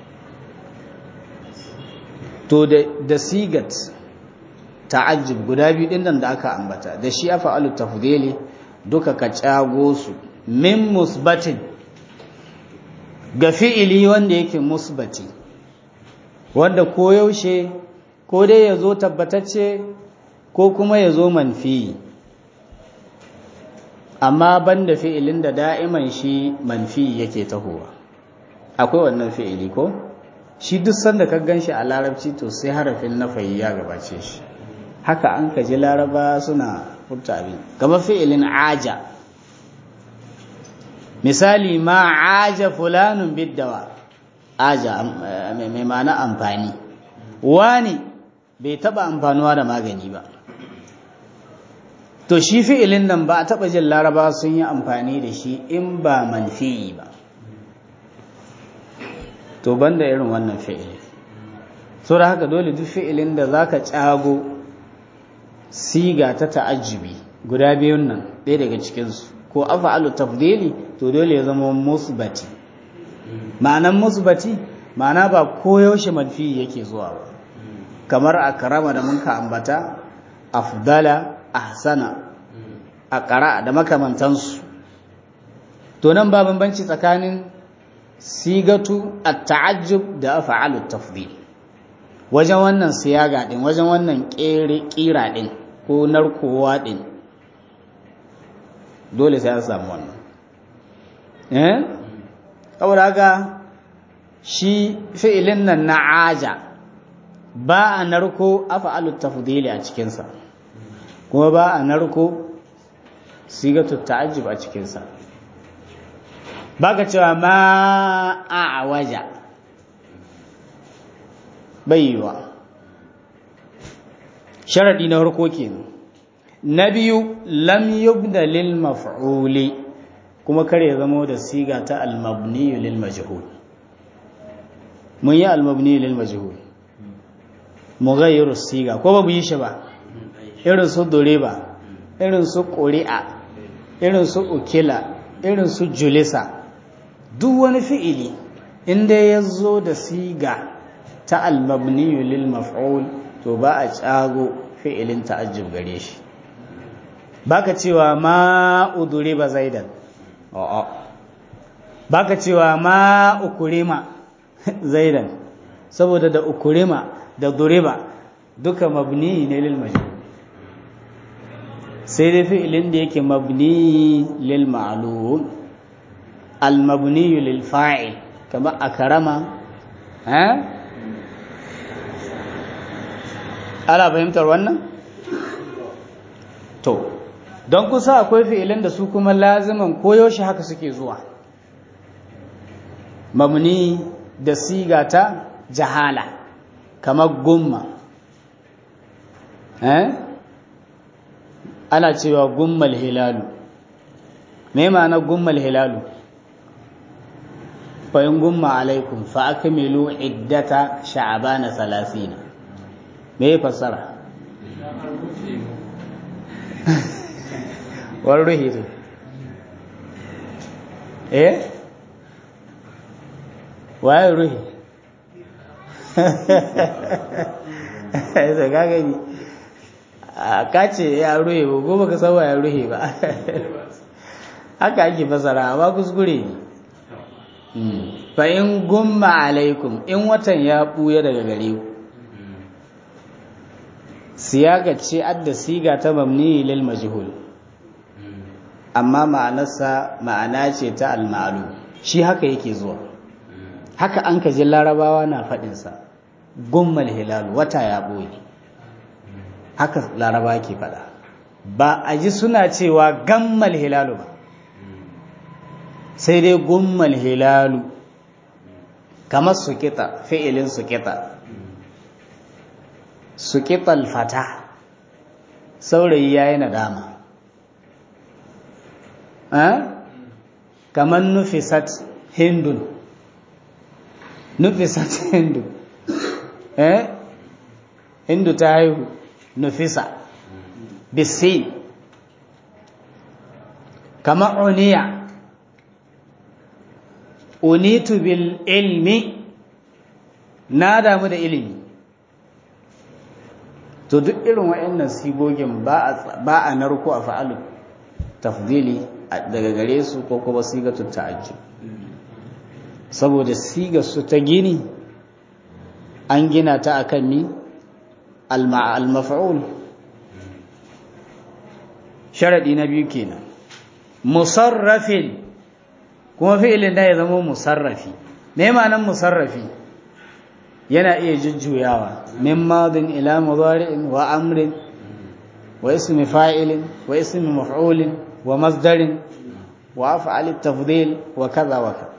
to da da sigat ta'ajjub guda biyu din nan da aka ambata da shi af'alu tafdili duka ka cago su min musbatin ga fi'ili wanda yake musbati wanda koyaushe ko dai ya zo tabbatacce ko kuma ya zo manfi amma banda fi'ilin da da'iman shi manfi yake tahowa akwai wannan fi'ili ko shi duk sanda ka gan shi a larabci to sai harafin nafayi ya gabace shi haka an kaji laraba suna furta abin gaba fi'ilin aja misali ma aja fulanun biddawa aja mai mana amfani wani bai taba amfanuwa da magani ba to shi fi'ilin nan ba a taba jin laraba sun yi amfani da shi in ba manfi'i ba to banda irin wannan fi'ili so da haka dole duk fi'ilin da zaka cago siga ta ta'ajjubi guda biyun nan ɗaya daga cikinsu ko afa'alu tafdili to dole ya zama musbati ma'anan musbati ma'ana ba koyaushe manfi yake zuwa ba kamar akrama da munka ambata afdala ahsana aqra da makamantansu to nan ba bambanci tsakanin sigatu at-ta'ajjub da af'alu tafdil wajen wannan siyaga din wajen wannan kira din ko narkowa din dole sai an samu wannan eh saboda haka shi fi'ilin nan na aja ba a narko afa'alu tafdili a cikinsa kuma ba a narko sigatu ta'ajjub a cikinsa baka cewa ma a waja baiwa sharadi na farko kenan na biyu lam yubda lil maf'uli kuma kar ya zama da siga ta al-mabni lil majhul mun yi al-mabni lil majhul mughayyiru siga ko ba mu yi shi ba irin su duriba irin su quri'a irin su ukila irin su julisa duk wani fi'ili inda ya zo da siga ta al-mabni lil maf'ul to ba a cago fi'ilin ta'ajjub gare shi baka cewa ma uduriba zaidan a'a baka cewa ma ukurima zaidan saboda da ukurima da duriba duka mabni ne lil majhul sai dai fi'ilin da yake mabni lil ma'lum al mabni lil fa'il kamar akrama ha ana fahimtar wannan to don kusa akwai fi'ilin da su kuma laziman koyaushe haka suke zuwa mabni da siga ta jahala kamar gumma eh ana cewa gummal hilalu me ma'ana gummal hilalu fa in gumma alaikum fa akmilu iddata sha'bana 30 me fassara wani ruhi to eh waye ruhi sai ka gani ka ce ya ruhe ba ko baka san ya ruhe ba haka ake fasara ba kuskure ne fa in gumma alaikum in watan ya buya daga gare ku siyaga ce adda siga ta mamni lil majhul amma ma'anarsa ma'ana ce ta al-ma'lum shi haka yake zuwa haka an ka ji larabawa na faɗinsa gummal hilal wata ya ɓoye haka laraba ke faɗa ba a ji suna cewa gammal hilalu ba sai dai gummal hilalu kamar sukita fi'ilin sukita sukital fata saurayi ya yi nadama kamar nufisat hindun nufisat hindu eh hindu ta haihu nufisa bisi kama uniya unitu bil ilmi na damu da ilimi to duk irin waɗannan sigogin ba a narko a fa'alu tafdili daga gare su ko kuma sigatun ta'ajjub saboda siga su ta gini an gina ta akan mi al-maf'ul sharadi na biyu kenan musarrafin kuma fi'ilin da ya zama musarrafi me ma'anar musarrafi yana iya jujjuyawa min madin ila mudari'in wa amrin wa ismi fa'ilin wa ismi maf'ulin wa masdarin wa af'al at-tafdhil wa kaza wa kaza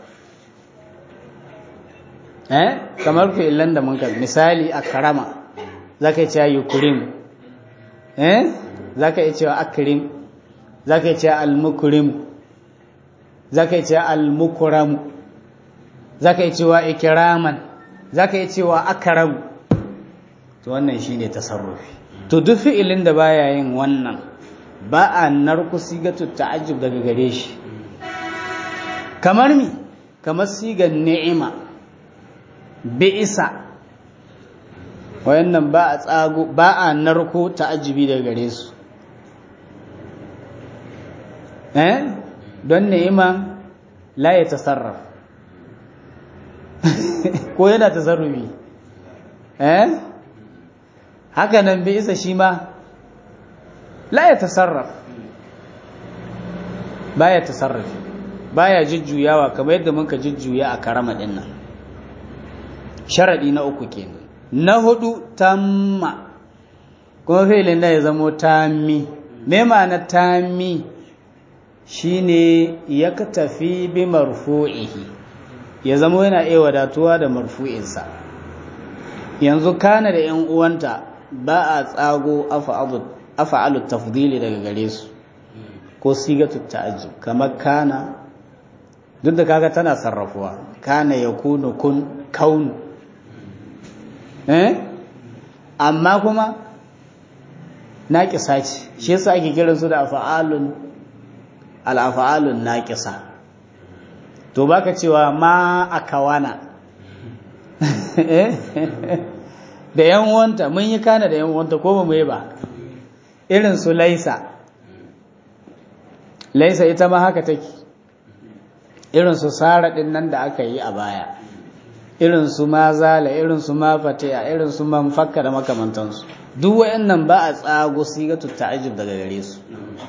eh kamar fi'ilan da mun ka misali akrama zaka ce yukrim eh zaka ce akrim zaka ce al-mukrim zaka ce al-mukram zaka ce wa ikraman zaka yi cewa akaram to wannan shine tasarrufi to duk fi'ilin da baya yin wannan ba a narku sigatu ta'ajjub daga gare shi kamar mi kamar sigar ni'ima bi'isa wayannan ba a tsago ba a narko ta'ajjubi daga gare su eh don ni'ima la ya tasarraf ko yana tasarrufi eh haka nan bi isa shi ma la ya tasarraf baya tasarrufi baya jujjuyawa kamar yadda muka jujjuya a karama din nan sharadi na uku kenan na hudu tamma kuma fi'ilin da ya zamo tammi me ma'ana tammi shine ya tafi bi marfu'ihi ya zama yana iya wadatuwa da marfu'insa yanzu kana da ‘yan uwanta ba a tsago afa'alu tafdili daga gare su ko sigatu ta'ajjub kamar kana duk da kaga tana sarrafuwa kana ya kunu kun kaunu eh amma kuma naƙisa ce shi yasa ake kiransu da afa'alun al-afa'alun naƙisa to baka cewa ma akawana da yan wanta mun yi kana da yan wanta ko ba mu yi ba irin su laisa laisa ita ma haka take irin su sara din nan da aka yi a baya irin su ma zala irin su ma fatiya irin su man fakka da makamantansu duk wayannan ba a tsago sigatu ta'ajjub daga gare su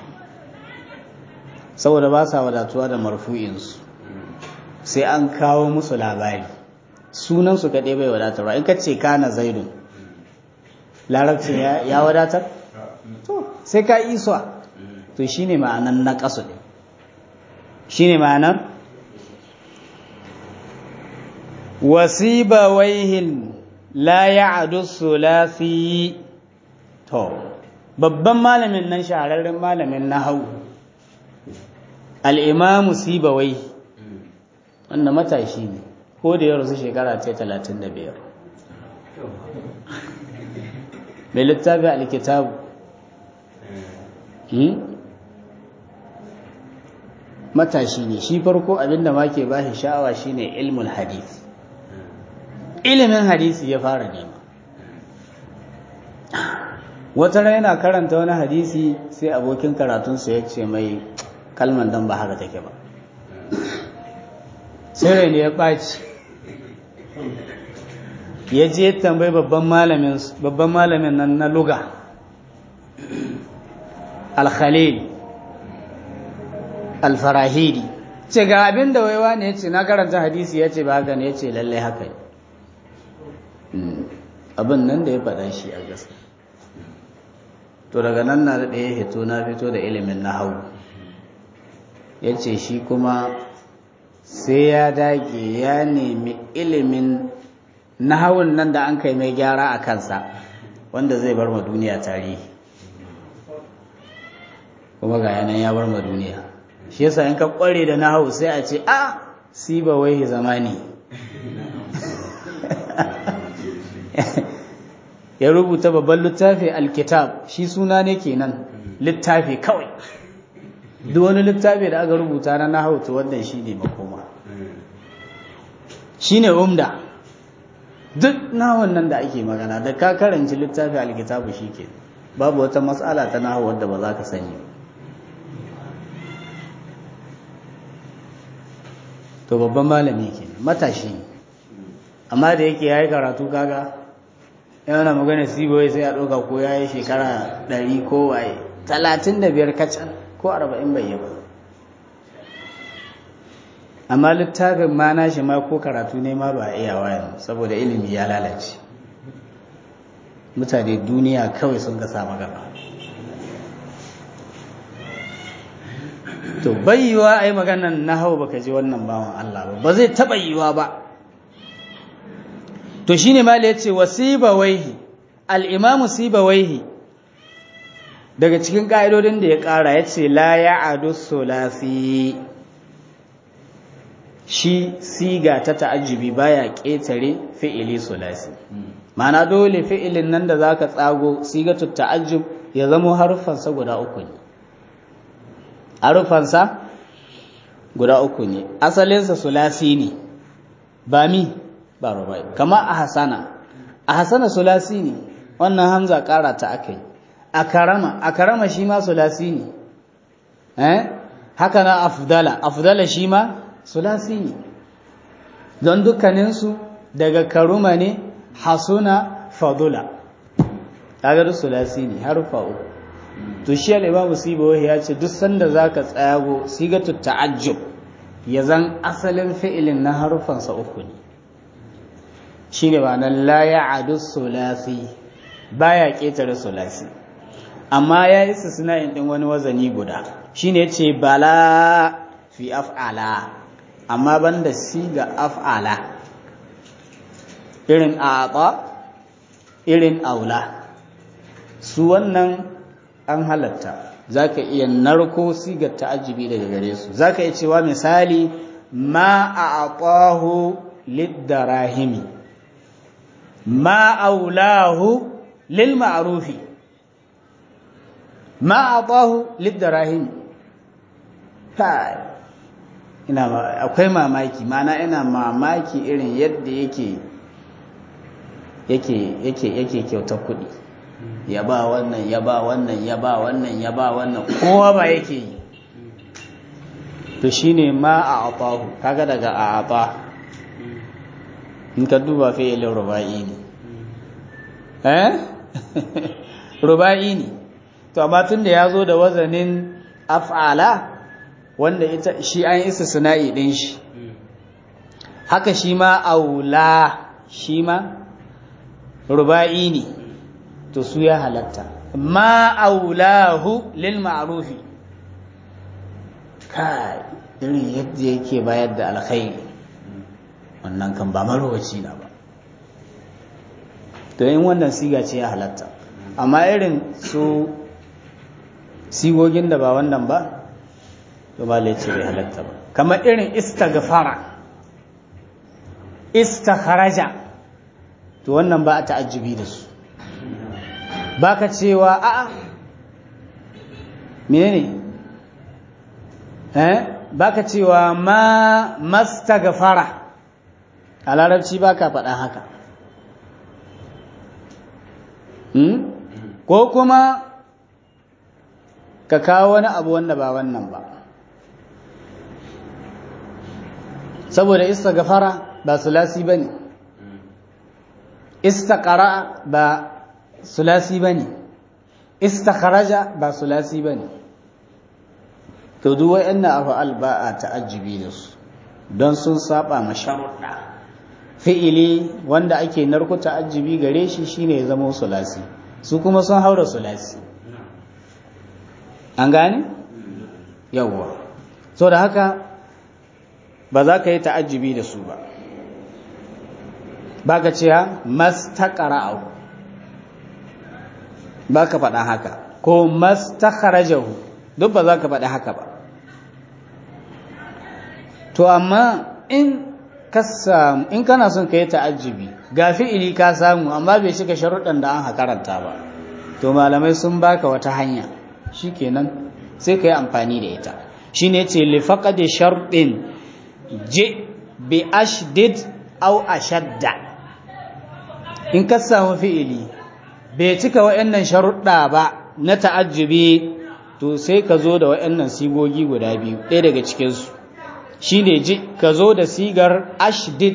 saboda ba sa wadatuwa da marfu'insu sai an kawo musu labari sunansu kaɗai bai wadatarwa in ka ce kana zaidun larabcin ya wadatar to sai ka iswa to shi ne ma'anan na ƙasu ɗin shi ne ma'anar wasiba waihin la ya'adu sulasi to babban malamin nan shahararren malamin na hau al'imamu sibawai wanda matashi ne ko da ya rasu shekara ta talatin da biyar mai littafi alkitabu matashi ne shi farko abinda ma ke bashi sha'awa shine ilmul hadith ilimin hadisi ya fara nema wata ran yana karanta wani hadisi sai abokin karatunsa ya ce mai kalman dan ba haka take ba sai rai ne ya ɓaci ya je tambayi babban malamin babban malamin nan na luga al-khalil al-farahidi ce ga abin da waiwa ne ya ce na karanta hadisi ya ce ba haka ne ya ce lallai haka abin nan da ya faɗa shi a gaske to daga nan na da ya hito na fito da ilimin na hau ya ce shi kuma sai ya dage ya nemi ilimin nahawun nan da an kai mai gyara a kansa wanda zai bar ma duniya tarihi kuma ga yanan ya bar ma duniya shi yasa in ka kware da nahawu sai a ce a siba wai zamani ya rubuta babban littafi alkitab shi suna ne kenan littafi kawai duk wani littafi da aka rubuta na nahawu to wannan shine makoma shine umda duk nahawun nan da ake magana da ka karanci littafi alkitabu shike babu wata matsala ta nahawu wadda ba za ka sani to babban malami ke matashi amma da yake yayi karatu kaga yana magana siboye sai a ɗauka ko yayi shekara ɗari ko waye talatin da biyar kacal ko arba'in bai yi ba amma littafin ma nashi ma ko karatu ne ma ba iya wayan saboda ilimi ya lalace mutane duniya kawai sun ga samu gaba to bayyuwa ai maganan hau baka ji wannan bawan Allah ba ba zai taba yiwa ba to shine ma yace wasibawaihi al-imamu sibawaihi daga cikin ka'idodin da ya kara yace la ya'adu sulasi shi siga ta ta'ajjubi baya ƙetare fi'ili sulasi ma'ana dole fi'ilin nan da zaka tsago sigatu ta'ajjub ya zamo harufansa guda uku ne harufansa guda uku ne asalinsa sulasi ne ba mi ba rubai kama a hasana a hasana sulasi ne wannan hamza ƙara ta aka yi a karama a karama shi ma sulasi ne eh haka na afdala afdala shi ma sulasi ne don dukkaninsu daga karuma ne hasuna fadula kaga duk sulasi ne harufa uku to shi al-imamu sibawahi ya ce duk sanda zaka tsayago sigatu ta'ajjub ya zan asalin fi'ilin na harufansa uku ne shine ba nan la ya'adu sulasi baya ketare sulasi amma ya yi istisna'in din wani wazani guda shine yace bala fi af'ala amma banda siga af'ala irin a'ata irin aula su wannan an halatta zaka iya narko sigar ta'ajjubi daga gare su zaka iya cewa misali ma a'atahu lid-darahimi ma aulahu lil ma'rufi ma a'atahu lid-darahimi kai ina akwai mamaki mana ina mamaki irin yadda yake yake yake yake kyautar kuɗi ya ba wannan ya ba wannan ya ba wannan ya ba wannan kowa ba yake yi to shine ma a atahu kaga daga a ata in ka duba fi'ilin ruba'i ne eh ruba'i ne to amma tun da ya zo da wazanin af'ala wanda ita shi an isa sana'i din shi haka shi ma aula shi ma ruba'i ne to su ya halatta ma aulahu lil ma'rufi kai irin yadda yake bayar da alkhairi wannan kan ba marowaci na ba to yin wannan siga ce ya halatta amma irin su sigogin da ba wannan ba to ba ce bai halatta ba kamar irin istaghfara istakharaja to wannan ba a ta'ajjubi da su baka cewa a'a menene eh baka cewa ma mastaghfara a larabci baka faɗa haka hmm? ko kuma ka kawo wani abu wanda ba wannan ba saboda istaghfara ba sulasi bane istaqara ba sulasi bane istakharaja ba sulasi bane to duk wayannan af'al ba a ta'ajjubi da su don sun saba ma sharuɗa fi'ili wanda ake narko ta'ajjubi gare shi shine ya zama sulasi su kuma sun haura sulasi an gane yawwa so da haka ba za ka yi ta'ajjubi da su ba ba ka ce ha mastaqara'u ba ka faɗa haka ko mastakharajahu duk ba za ka faɗi haka ba to amma in ka samu in kana son ka yi ta'ajjubi ga fi'ili ka samu amma bai cika sharuɗan da an karanta ba to malamai sun baka wata hanya shikenan sai ka yi amfani da ita shine ce li faqadi sharɗin ji bi ashdid aw ashadda in ka samu fi'ili bai cika wa'annan sharuɗa ba na ta'ajjubi to sai ka zo da wa'annan sigogi guda biyu ɗaya daga cikinsu shi ne ji ka zo da sigar ashdid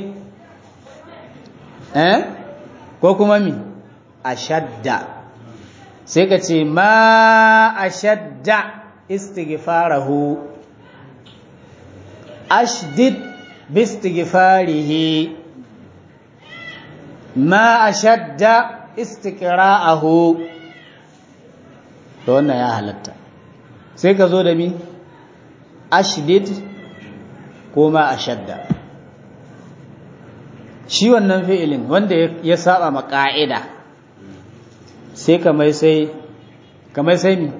eh ko kuma mi ashadda sai ka ce ma ashadda istighfarahu ashdid bistighfarihi ma ashadda istiqra'ahu to wannan ya halatta sai ka zo da mi ashdid ko ma ashadda shi wannan fi'ilin wanda ya saba ma ka'ida sai ka mai sai ka mai sai mi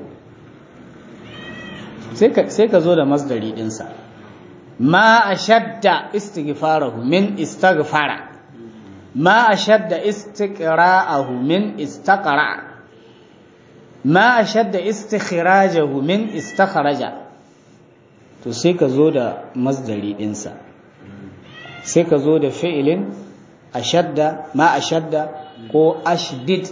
sai ka zo da masdari dinsa ma ashadda istighfarahu min istaghfara ما أشد استقراءه من استقرع ما أشد استخراجه من استخرج to sai ka zo da masdari ɗinsa sai ka zo da fi'ilin ashadda ma ashadda ko ashdid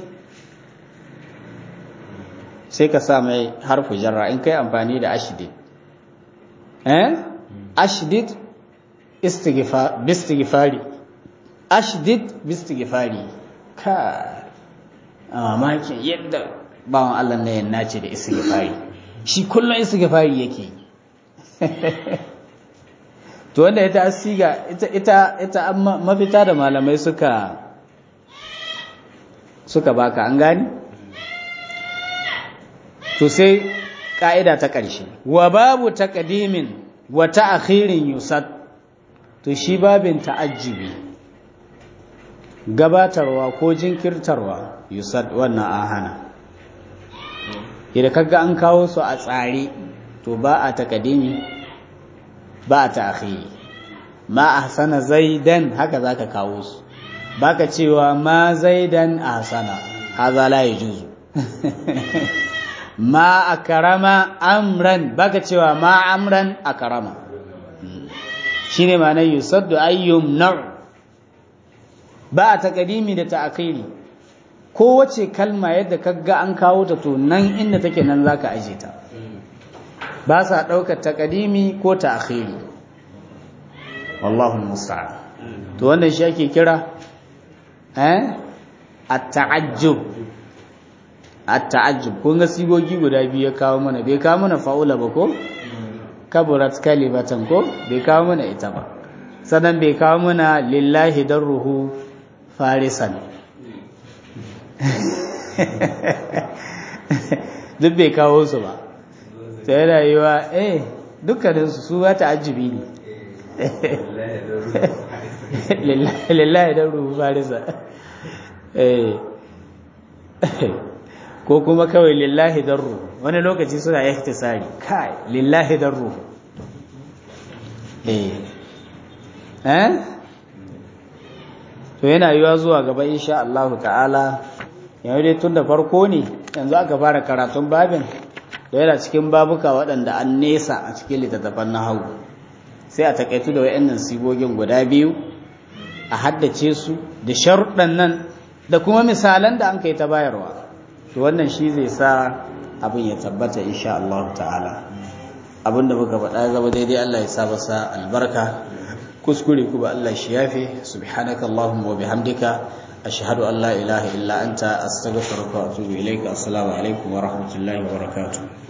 sai ka sa mai harfu jarra in kai amfani da ashdid eh ashdid istighfar bistighfari ashdid bistighfari ka a mamakin yadda bawan Allah na yan nace da istighfari shi kullum istighfari yake to wanda ita asiga ita ita ita mafita da malamai suka suka baka an gani to sai ka'ida ta ƙarshe wa babu taqdimin wa ta'khirin yusad to shi babin ta'ajjubi gabatarwa ko jinkirtarwa yusad wannan an hana idan kaga an kawo su a tsare to ba a takadimi ba a ta'khiri ma ahsana zaidan haka zaka kawo su baka cewa ma zaidan ahsana haza la yajuzu ma akrama amran baka cewa ma amran akrama shine ma'anar yusaddu ayyum naw ba a takadimi da ta'khiri kowace kalma yadda kaga an kawo ta to nan inda take nan zaka aje ta ba sa daukar takadimi ko ta'khiri wallahu musta'an to wannan shi ake kira eh at-ta'ajjub at-ta'ajjub kun ga sigogi guda biyu ya kawo mana bai kawo mana fa'ula ba ko kaburat kalimatan ko bai kawo mana ita ba sannan bai kawo mana lillahi darruhu farisan duk bai kawo su ba ta yi rayuwa eh dukkaninsu su ba ta ajibi ne lillahi don rubu farisa ko kuma kawai lillahi don rubu wani lokaci suna ihtisari kai lillahi don rubu eh to yana yiwa zuwa gaba insha Allah ta'ala yau dai tun da farko ne yanzu aka fara karatun babin da yana cikin babuka waɗanda an nesa a cikin littattafan nahawu sai a takaitu da wayannan sigogin guda biyu a haddace su da sharuɗan nan da kuma misalan da an kai ta bayarwa to wannan shi zai sa abin ya tabbata insha Allah ta'ala abinda muka faɗa zama daidai Allah ya sa masa albarka kuskure kuma Allah shi yafe subhanaka allahumma wa bihamdika ashhadu an la ilaha illa anta astaghfiruka wa atubu ilayka assalamu alaikum wa rahmatullahi wa barakatuh